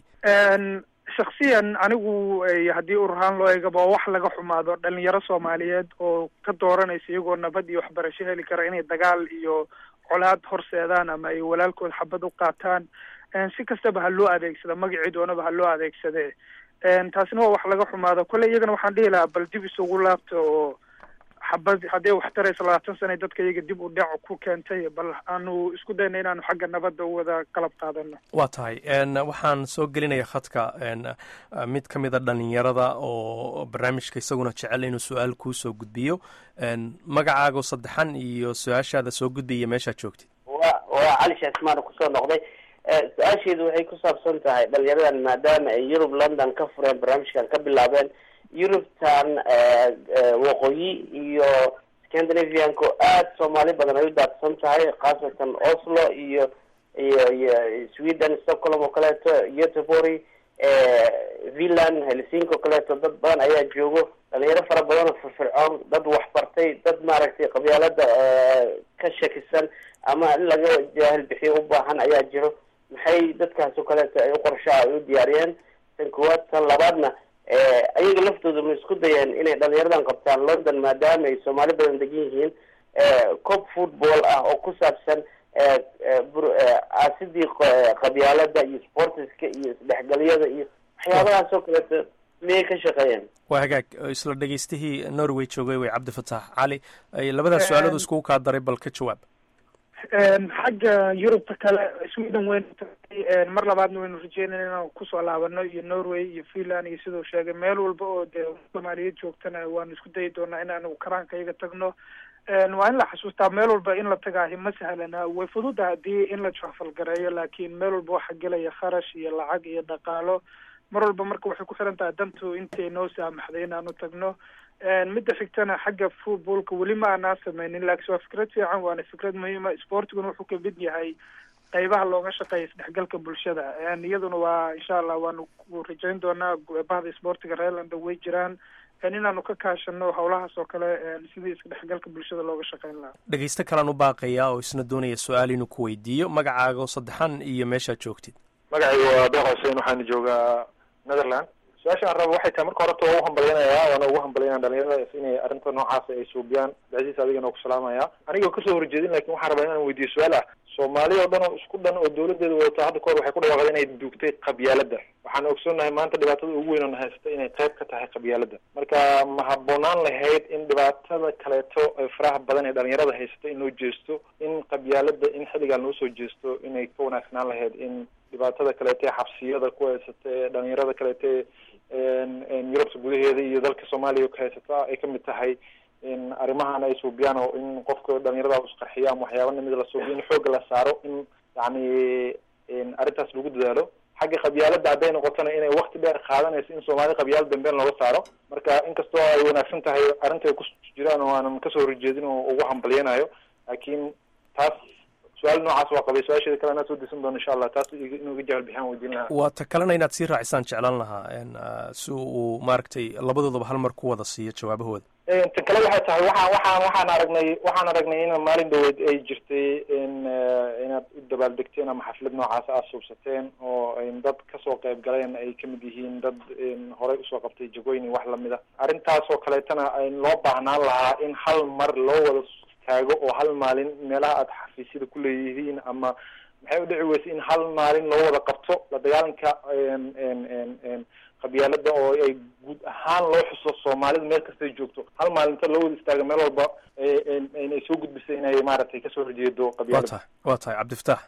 shaksiyan anigu haddii ururhaan loo eegaba waa wax laga xumaado dhalinyaro soomaaliyeed oo ka dooranaysa iyagoo nabad iyo waxbarasho heli kara inay dagaal iyo colaad horseedaan ama ay walaalkood xabad u qaataan si kastaba ha loo adeegsada magacii doonaba ha loo adeegsade taasina waa wax laga xumaado kolley iyagana waxaan dhihi lahaa bal dib isugu laabta oo xabad haddii wax taraysa labaatan sana dadka iyaga dib u dhac ku keentay bal aanu isku dayna inaanu xagga nabadda u wada qalab qaadano waa tahay waxaan soo gelinaya khadka mid ka mida dhalinyarada oo barnaamijka isaguna jecel inuu su-aal kuu soo gudbiyo magacaago saddexan iyo su-aashaada soo gudbiya meeshaad joogtid wa waa cali shaasmaan kusoo noqday su-aasheedu waxay ku saabsan tahay dhalinyaradan maadaama ay yurub london ka fureen barnaamijkan ka bilaabeen yurubtan waqooyi iyo scandinavianko aada soomaali badan ay u daadsan tahay khaasatan oslo iyo iyo iyo sweden stockholm oo kaleeto göteborg villan helsinki oo kaleeto dad badan ayaa joogo dhalinyaro fara badan oo firfircoon dad waxbartay dad maaragtay qabyaalada ka shakisan ama in laga jaahil bixiyo u baahan ayaa jiro maxay dadkaas oo kaleeto ay u qorshaha ay u diyaariyeen tan koowaad tan labaadna ayaga laftooda ma isku dayeen inay dhalinyaradan qabtaan london maadaama ay soomaali badan degan yihiin cob football ah oo ku saabsan aasidii qabyaalada iyo sportiska iyo isdhexgalyada iyo waxyaabahaas oo kaleeto miyay ka shaqeeyeen waa hagaag isla dhegaystihii norway joogay way cabdifataax cali labadaas su-aalood iskugu kaa daray bal ka jawaab xagga yurubta kale sweden waynu tagay mar labaadna waynu rajeynayna inaan kusoo laabano iyo norway iyo finland iyo siduu sheegay meel walba oo dee soomaaliyeed joogtana waanu isku dayi doonaa inaanu karaanka iyaga tagno waa in la xasuustaa meel walba in la tagaahi ma sahlana way fududa haddii in la jafalgareeyo laakiin meel walba waxaa gelaya kharash iyo lacag iyo dhaqaalo mar walba marka waxay ku xiran tahay dantu intay noo saamaxday inaanu tagno midda xigtana xagga footballka weli ma aanaa sameynin laakiin waa fikrad fiican waana fikrad muhiima sportiguna wuxuu ka mid yahay qeybaha looga shaqeeya isdhexgalka bulshada iyaduna waa insha allah waanu rajayn doonaa bahda sportiga reerlanda way jiraan inaanu ka kaashano howlahaas oo kale sidii isdhexgalka bulshada looga shaqeyn lahaa dhegeysto kalaan u baaqayaa oo isna doonaya su-aal inuu ku weydiiyo magacaaga oo saddexan iyo meeshaad joogtid magacayga waa deeq xuseen waxaana joogaa netherland su-aasha aan rabo waxay tahay marka horeta waa u hambalyanayaa waana ugu hambalyanaya dhalinyarada inay arrinta noocaas ay suubiyaan abdicasiis adigana ku salaamaya anigoo kasoo horjeedin lakin waxaan rabaa inaan weydiiyo su-aal ah soomaaliya oo dhan oo isku dhan oo dawladeeda wadato hadda kahor waxay ku dhawaaqday inay duugtay qabyaalada waxaan ogsoonnahay maanta dhibaatada ugu weyn oo na haysta inay qayb ka tahay qabyaalada marka ma habboonaan lahayd in dhibaatada kaleeto ee faraha badan ee dhalinyarada haysata in loo jeesto in qabyaalada in xilligaan loo soo jeesto inay ka wanaagsanaan lahayd in dhibaatada kaleeto ee xabsiyada ku haysata ee dhalinyarada kaleeto ee yurubta gudaheeda iyo dalka soomaaliya ka haysata ay kamid tahay in arrimahan ay suubiyaan oo in qofka dhalinyarada isqarxiyo ama waxyaaba namid la suubiyo in xooga la saaro in yacni arrintaas lagu dadaalo xagga qabyaalada hadday noqotona inay wakti dheer qaadanayso in soomaali qabyaala dambeen looga saaro marka inkastoo ay wanaagsan tahay arrinta ay ku jiraan oo aanan kasoo horjeedin oo ugu hambalyanayo laakiin taas su-aal noocaas waa qabay su-aasheeda kale anaa soo disan doona insha allah taas inuu iga jahal bixiyaan weydiin lahaa waa ta kalena inaad sii raacisaan jeclaan lahaa si uu maaragtay labadoodaba hal mar ku wada siiyo jawaabahooda tan kale waxay tahay waxaa waxaan waxaan aragnay waxaan aragnay in maalin dhaweyd ay jirtay in inaad u dabaaldegteen ama xaflad noocaas aad suubsateen oo dad kasoo qayb galeen ay kamid yihiin dad horey usoo qabtay jagooyin wax lamid a arrintaas oo kaleetana loo baahnaan lahaa in hal mar loo wada taago oo hal maalin meelaha aad xafiisyada ku leeyihiin ama maxay u dhici weysay in hal maalin loo wada qabto la dagaalanka qabyaalada oo ay guud ahaan loo xuso soomaalida meel kastay joogto hal maalinta loo wada istaaga meel walba ay soo gudbisay inay maaragtay kasoo horjeedo waa qabyaalada tahay waa tahay cabdifataax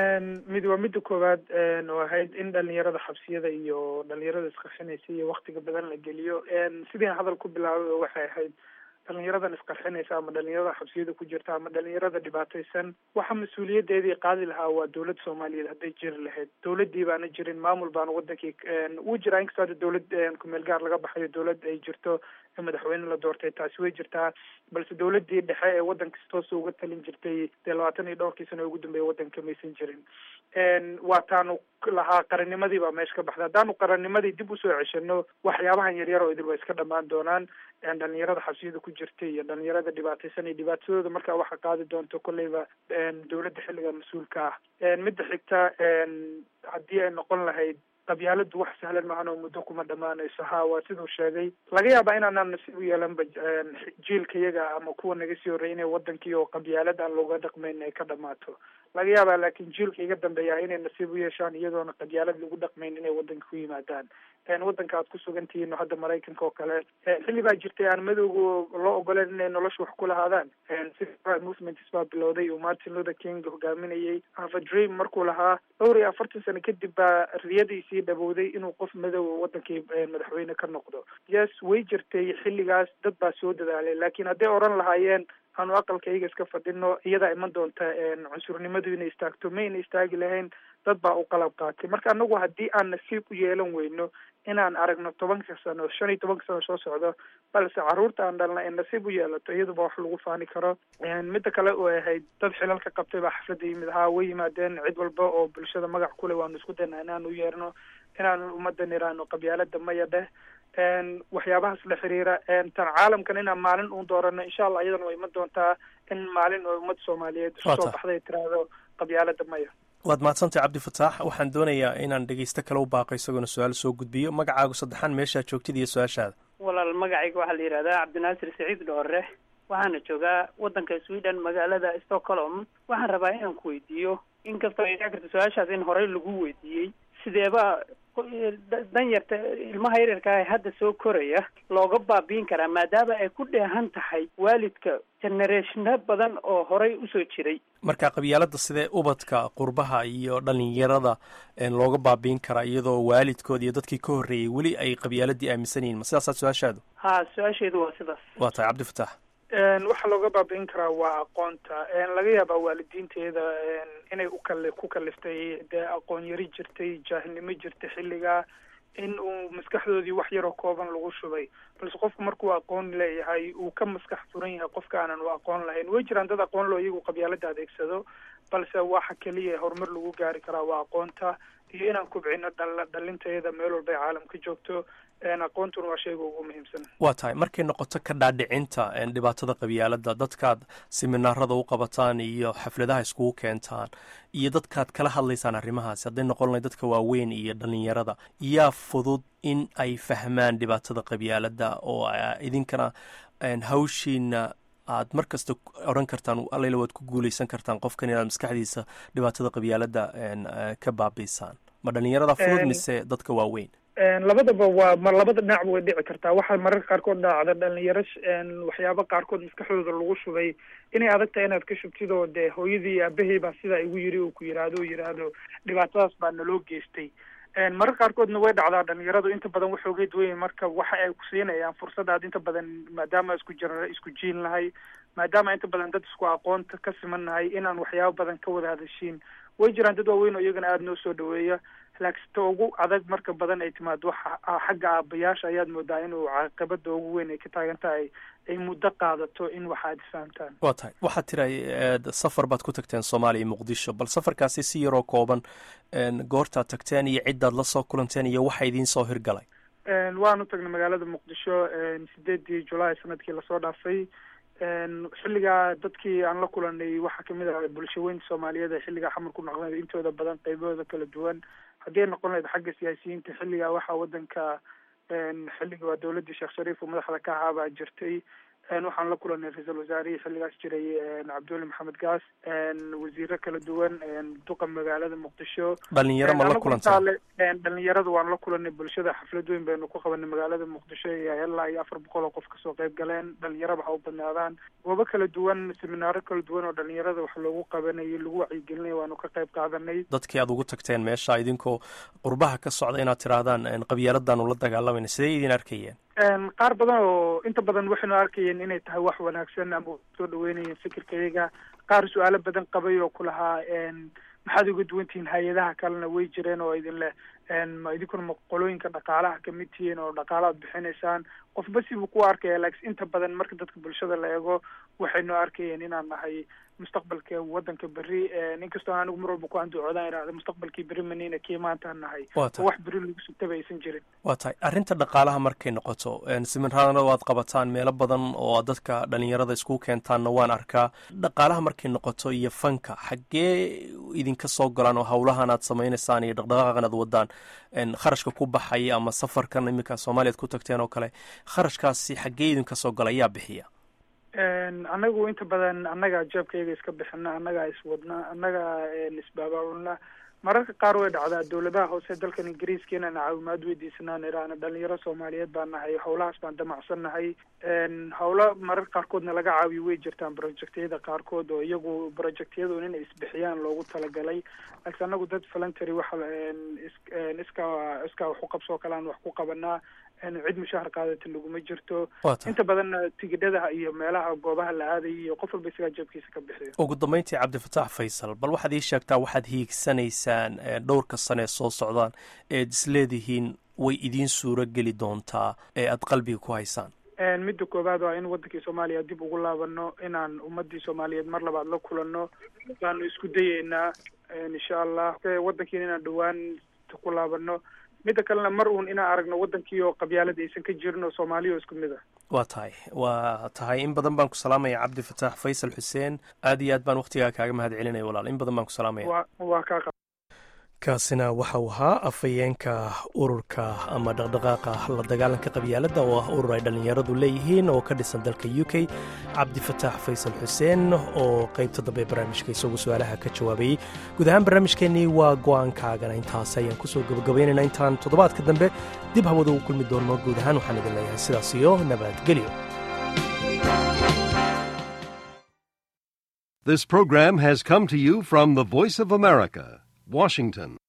mid waa midda koowaad oo ahayd in dhalinyarada xabsiyada iyo dhalinyarada isqarxinaysa iyo waktiga badan la geliyo sidii hadal ku bilaabay waxay ahayd dhalinyaradan isqarxinaysa ama dhalinyarada xabsiyada ku jirta ama dhalinyarada dhibaataysan waxa mas-uuliyadeedii qaadi lahaa waa dowladda soomaaliyeed hadday jiri lahayd dowladii baana jirin maamul baana wadankii wuu jiraa inkastoo hadda dowlad kumeel gaar laga baxayo dowlad ay jirto madaxweyne la doortay taasi way jirtaa balse dowladii dhexe ee wadanka si toosa uga talin jirtay dee labaatan iyo dhowrkii sano ugu dambeeya wadanka maysan jirin waa taanu lahaa qarannimadii baa meesha ka baxda haddaanu qarannimadii dib usoo ceshano waxyaabahan yaryar oo idil waa iska dhamaan doonaan dhalinyarada xabsiyada ku jirta iyo dhalinyarada dhibaataysan iyo dhibaatadooda markaa waxaa qaadi doonto kolleyba dowladda xilliga mas-uulka ah midda xigta haddii ay noqon lahayd qabyaaladu wax sahlan maahan oo muddo kuma dhamaanayso ha waa siduu sheegay laga yaabaa inaanaan nasiib u yeelanba jiilka yaga ama kuwa naga sii horreeyay inay wadankii oo qabyaalad aan looga dhaqmayn ay ka dhamaato laga yaabaa laakiin jiilka iga dambeeya inay nasiib u yeeshaan iyadoona qabyaalad lagu dhaqmayn inay wadanka ku yimaadaan wadanka aad ku sugan tihiin oo hadda maraykanka oo kale xilli baa jirtay aan madowga loo ogoleen inay nolosha wax ku lahaadaan sida movements baa bilowday uu martin luther king hogaaminayay have a dream markuu lahaa dhowr iyo afartan sano kadib baa riyadiisii dhabowday inuu qof madow wadankii madaxweyne ka noqdo yes way jirtay xilligaas dad baa soo dadaalay laakiin hadday odhan lahaayeen aanu aqalkayga iska fadhino iyadaa iman doonta cunsurnimadu inay istaagto mayna istaagi lahayn dad baa u qalab qaatay marka anagu haddii aan nasiib u yeelan weyno inaan aragno tobanka sano shan iyo tobanka sano soo socdo balse caruurta aan dhalna ay nasiib u yeelato iyaduba wax lagu faani karo midda kale oo ahayd dad xilal ka qabtay baa xafladda yimid ahaa way yimaadeen cid walba oo bulshada magac kuleh waanu isku daynaa inaanu yeerno inaanu ummadda niraano qabyaalada maya dheh waxyaabahaas la xiriira tan caalamkan inaan maalin uun doorano insha allah iyadana way iman doontaa in maalin oo ummadda soomaaliyeed isu soo baxday tiraahdo qabyaalada maya waad mahadsantay cabdifataax waxaan doonayaa inaan dhegeysto kale u baaqo isagoona su-aal soo gudbiyo magacaagu saddexaan meeshaa joogtid iyo su-aashaada walaal magacayga waxaa la yidhahdaa cabdinaasir saciid dhoore waxaana joogaa waddanka sweden magaalada stockholm waxaan rabaa inaan ku weydiiyo inkastoo ay dhici karta su-aashaas in horey lagu weydiiyey sideeba danyarta ilmaha yaryarka ee hadda soo koraya looga baabiin karaa maadaama ay ku dheehan tahay waalidka generationa badan oo horey usoo jiray marka qabyaalada sidee ubadka qurbaha iyo dhalinyarada looga baabiin karaa iyadoo waalidkood iyo dadkii ka horreeyey weli ay qabyaaladii aaminsan yihin ma sidaasaa su-aashaadu ha su-aasheedu waa sidaas waa tahay cabdifataax waxaa looga baabi'in karaa waa aqoonta laga yaabaa waalidiinteeda inay ukal ku kaliftay dee aqoon yari jirtay jaahilnimo jirtay xilligaa in uu maskaxdoodii wax yaroo kooban lagu shubay balse qofku markuu aqoon leeyahay uu ka maskax furan yahay qofka aanan u aqoon lahayn way jiraan dad aqoon loo iyagu qabyaalada adeegsado balse waxa keliya horumar lagu gaari karaa waa aqoonta iyo inaan kubcino dha dhalinteeda meel walba ay caalam ka joogto aqoontuna waa shayga ugu muhiimsan waa tahay markay noqoto ka dhaadhicinta dhibaatada qabyaalada dadkaad siminaarada u qabataan iyo xafladaha iskugu keentaan iyo dadkaad kala hadlaysaan arrimahaasi hadday noqon lahay dadka waaweyn iyo dhalinyarada yaa fudud in ay fahmaan dhibaatada qabyaalada oo idinkana hawshiina aad mar kasta odhan kartaan allayla waad ku guuleysan kartaan qofkan inaad maskaxdiisa dhibaatada qabyaalada ka baabiisaan ma dhalinyarada fudud mise dadka waaweyn labadaba waa ma labada dhinacba way dhici kartaa waxaa mararka qaarkood dhacda dhalinyaro waxyaaba qaarkood maskaxdooda lagu shubay inay adag tahay inaad ka shubtid oo dee hooyadii aabahey baa sidaa igu yiri uu ku yidhaahdo u yidhaahdo dhibaatadaas baa naloo geystay mararka qaarkoodna way dhacdaa dhalinyaradu inta badan waxoogeed weyn marka waxa ay ku siinayaan fursad aad inta badan maadaama isku jira isku jiin lahay maadaama inta badan dad isku aqoonta ka siman nahay inaan waxyaabo badan ka wada hadashiin way jiraan dad waaweyn oo iyagana aada noo soo dhaweeya laakiin ta ugu adag marka badan ay timaado waxa xagga aabayaasha ayaad moodaa inuu caaqibada ugu weyn ay ka taagan tahay ay muddo qaadato in waxa aad isfahamtaan waa tahay waxaad tiray safar baad ku tagteen soomaaliya iyo muqdisho bal safarkaasi si yaroo kooban goortaad tagteen iyo ciddaad la soo kulanteen iyo waxa idiin soo hirgalay waanu tagnay magaalada muqdisho sideedii julaay sanadkii lasoo dhaafay xilligaa dadkii aan la kulanay waxaa kamid ah bulshaweynta soomaaliyeed ee xilligaa xamar ku noqday intooda badan qaybahooda kala duwan haddii ay noqon lahayd xagga siyaasiyiinta xilligaa waxaa wadanka xilliga waa dowladii sheekh shariif oo madaxda ka ahaa baa jirtay waxaan la kulanay ra-iisul wasaarihii xilligaas jiray cabdiweli maxamed gaas wasiiro kala duwan duqa magaalada muqdisho dhalinyaro ma la kulantaa dhalinyarada waan la kulanay bulshada xaflad weyn baynu ku qabanay magaalada muqdisho iyo ilaa iyo afar boqol oo qof kasoo qayb galeen dhalinyaraba ha u badnaadaan goobo kala duwan seminaaro kala duwan oo dhalinyarada wax loogu qabanayay lagu wacyigelinaya waanu ka qayb qaadanay dadkii aad ugu tagteen meesha idinkoo qurbaha ka socda inaad tirahdaan qabyaaladaanu la dagaalamayna sidee idin arkayeen qaar badan oo inta badan waxaynu arkayeen inay tahay wax wanaagsan ama soo dhaweynayeen fikirkayaga qaar su-aalo badan qabay oo ku lahaa maxaad uga duwan tihiin hay-adaha kalena way jireen oo idin leh ma idinkuna ma qolooyinka dhaqaalaha kamid tihiin oo dhaqaala ad bixinaysaan qofba sibuu ku arkaya laakiin inta badan marka dadka bulshada la eego waxaynu arkayeen inaan nahay mustaqbalka wadanka berri inkastoo anigu mar walba ku anducoodaan idhahda mustaqbalkii berri manina kii maantaan nahay oo wax berri lagu sugtaba aysan jirin waa tahay arrinta dhaqaalaha markay noqoto siminraadana waad qabataan meelo badan oo aad dadka dhalinyarada isku keentaanna waan arkaa dhaqaalaha markay noqoto iyo fanka xaggee idinka soo galaan oo hawlahan aad samaynaysaan iyo dhaqdhaqaaqan aad wadaan kharashka ku baxaya ama safarkan iminka soomaaliyaad ku tagteen oo kale kharashkaasi xaggee idinka soo gala ayaa bixiya anagu inta badan annagaa jeebkayga iska bixina annagaa iswadna annagaa isbaabaulna mararka qaar way dhacdaa dowladaha hoose dalkan ingiriiska inaan caawimaad weydiisanaan iraana dhalinyaro soomaaliyeed baan nahay howlahaas baan damacsan nahay howlo mararka qaarkoodna laga caawiyo way jirtaan projectyada qaarkood oo iyagu projectyadu inay isbixiyaan loogu talagalay laakiin anagu dad voluntary waxa iskaa iskaa wax u qabsoo kale aan wax ku qabanaa cid mushahar qaadata laguma jirto inta badanna tigidhadaha iyo meelaha goobaha la aadaya iyo qof walba isagaa jeebkiisa ka bixiyo ugu dambeyntii cabdifataax faysal bal waxaad ii sheegtaa waxaad hiigsanaysaan dhowrka sane soo socdaan eed isleedihiin way idiin suuro geli doontaa ee aad qalbiga ku haysaan midda koowaad waa in wadankii soomaaliya dib ugu laabano inaan ummadii soomaaliyeed mar labaad la kulanno baanu isku dayeynaa insha allah wadankiina inaan dhawaan ku laabano midda kalena mar uun inaan aragno wadankii oo qabyaalada aysan ka jirin oo soomaaliya oo isku mid ah waa tahay waa tahay in badan baan ku salaamaya cabdi fataax faysal xuseen aad iyo aad baan waktigaa kaaga mahad celinaya walaal in badan baan ku salaamaya waa waa kaa kaasina waxa uu ahaa afhayeenka ururka ama dhaqdhaqaaqa la dagaalanka qabyaaladda oo ah urur ay dhallinyaradu leeyihiin oo ka dhisan dalka u k cabdifataax faysal xuseen oo qaybta dambe barnaamijka isagu su-aalaha ka jawaabayey guud ahaan barnaamijkeennii waa go-aankaagana intaas ayaan kusoo gabagabaynaynaa intaan toddobaadka dambe dib hawada ugu kulmi doonno guud ahaan waxaan idin leeyahay sidaas iyo nabadgelyo This program has come to you from the Voice of America, Washington.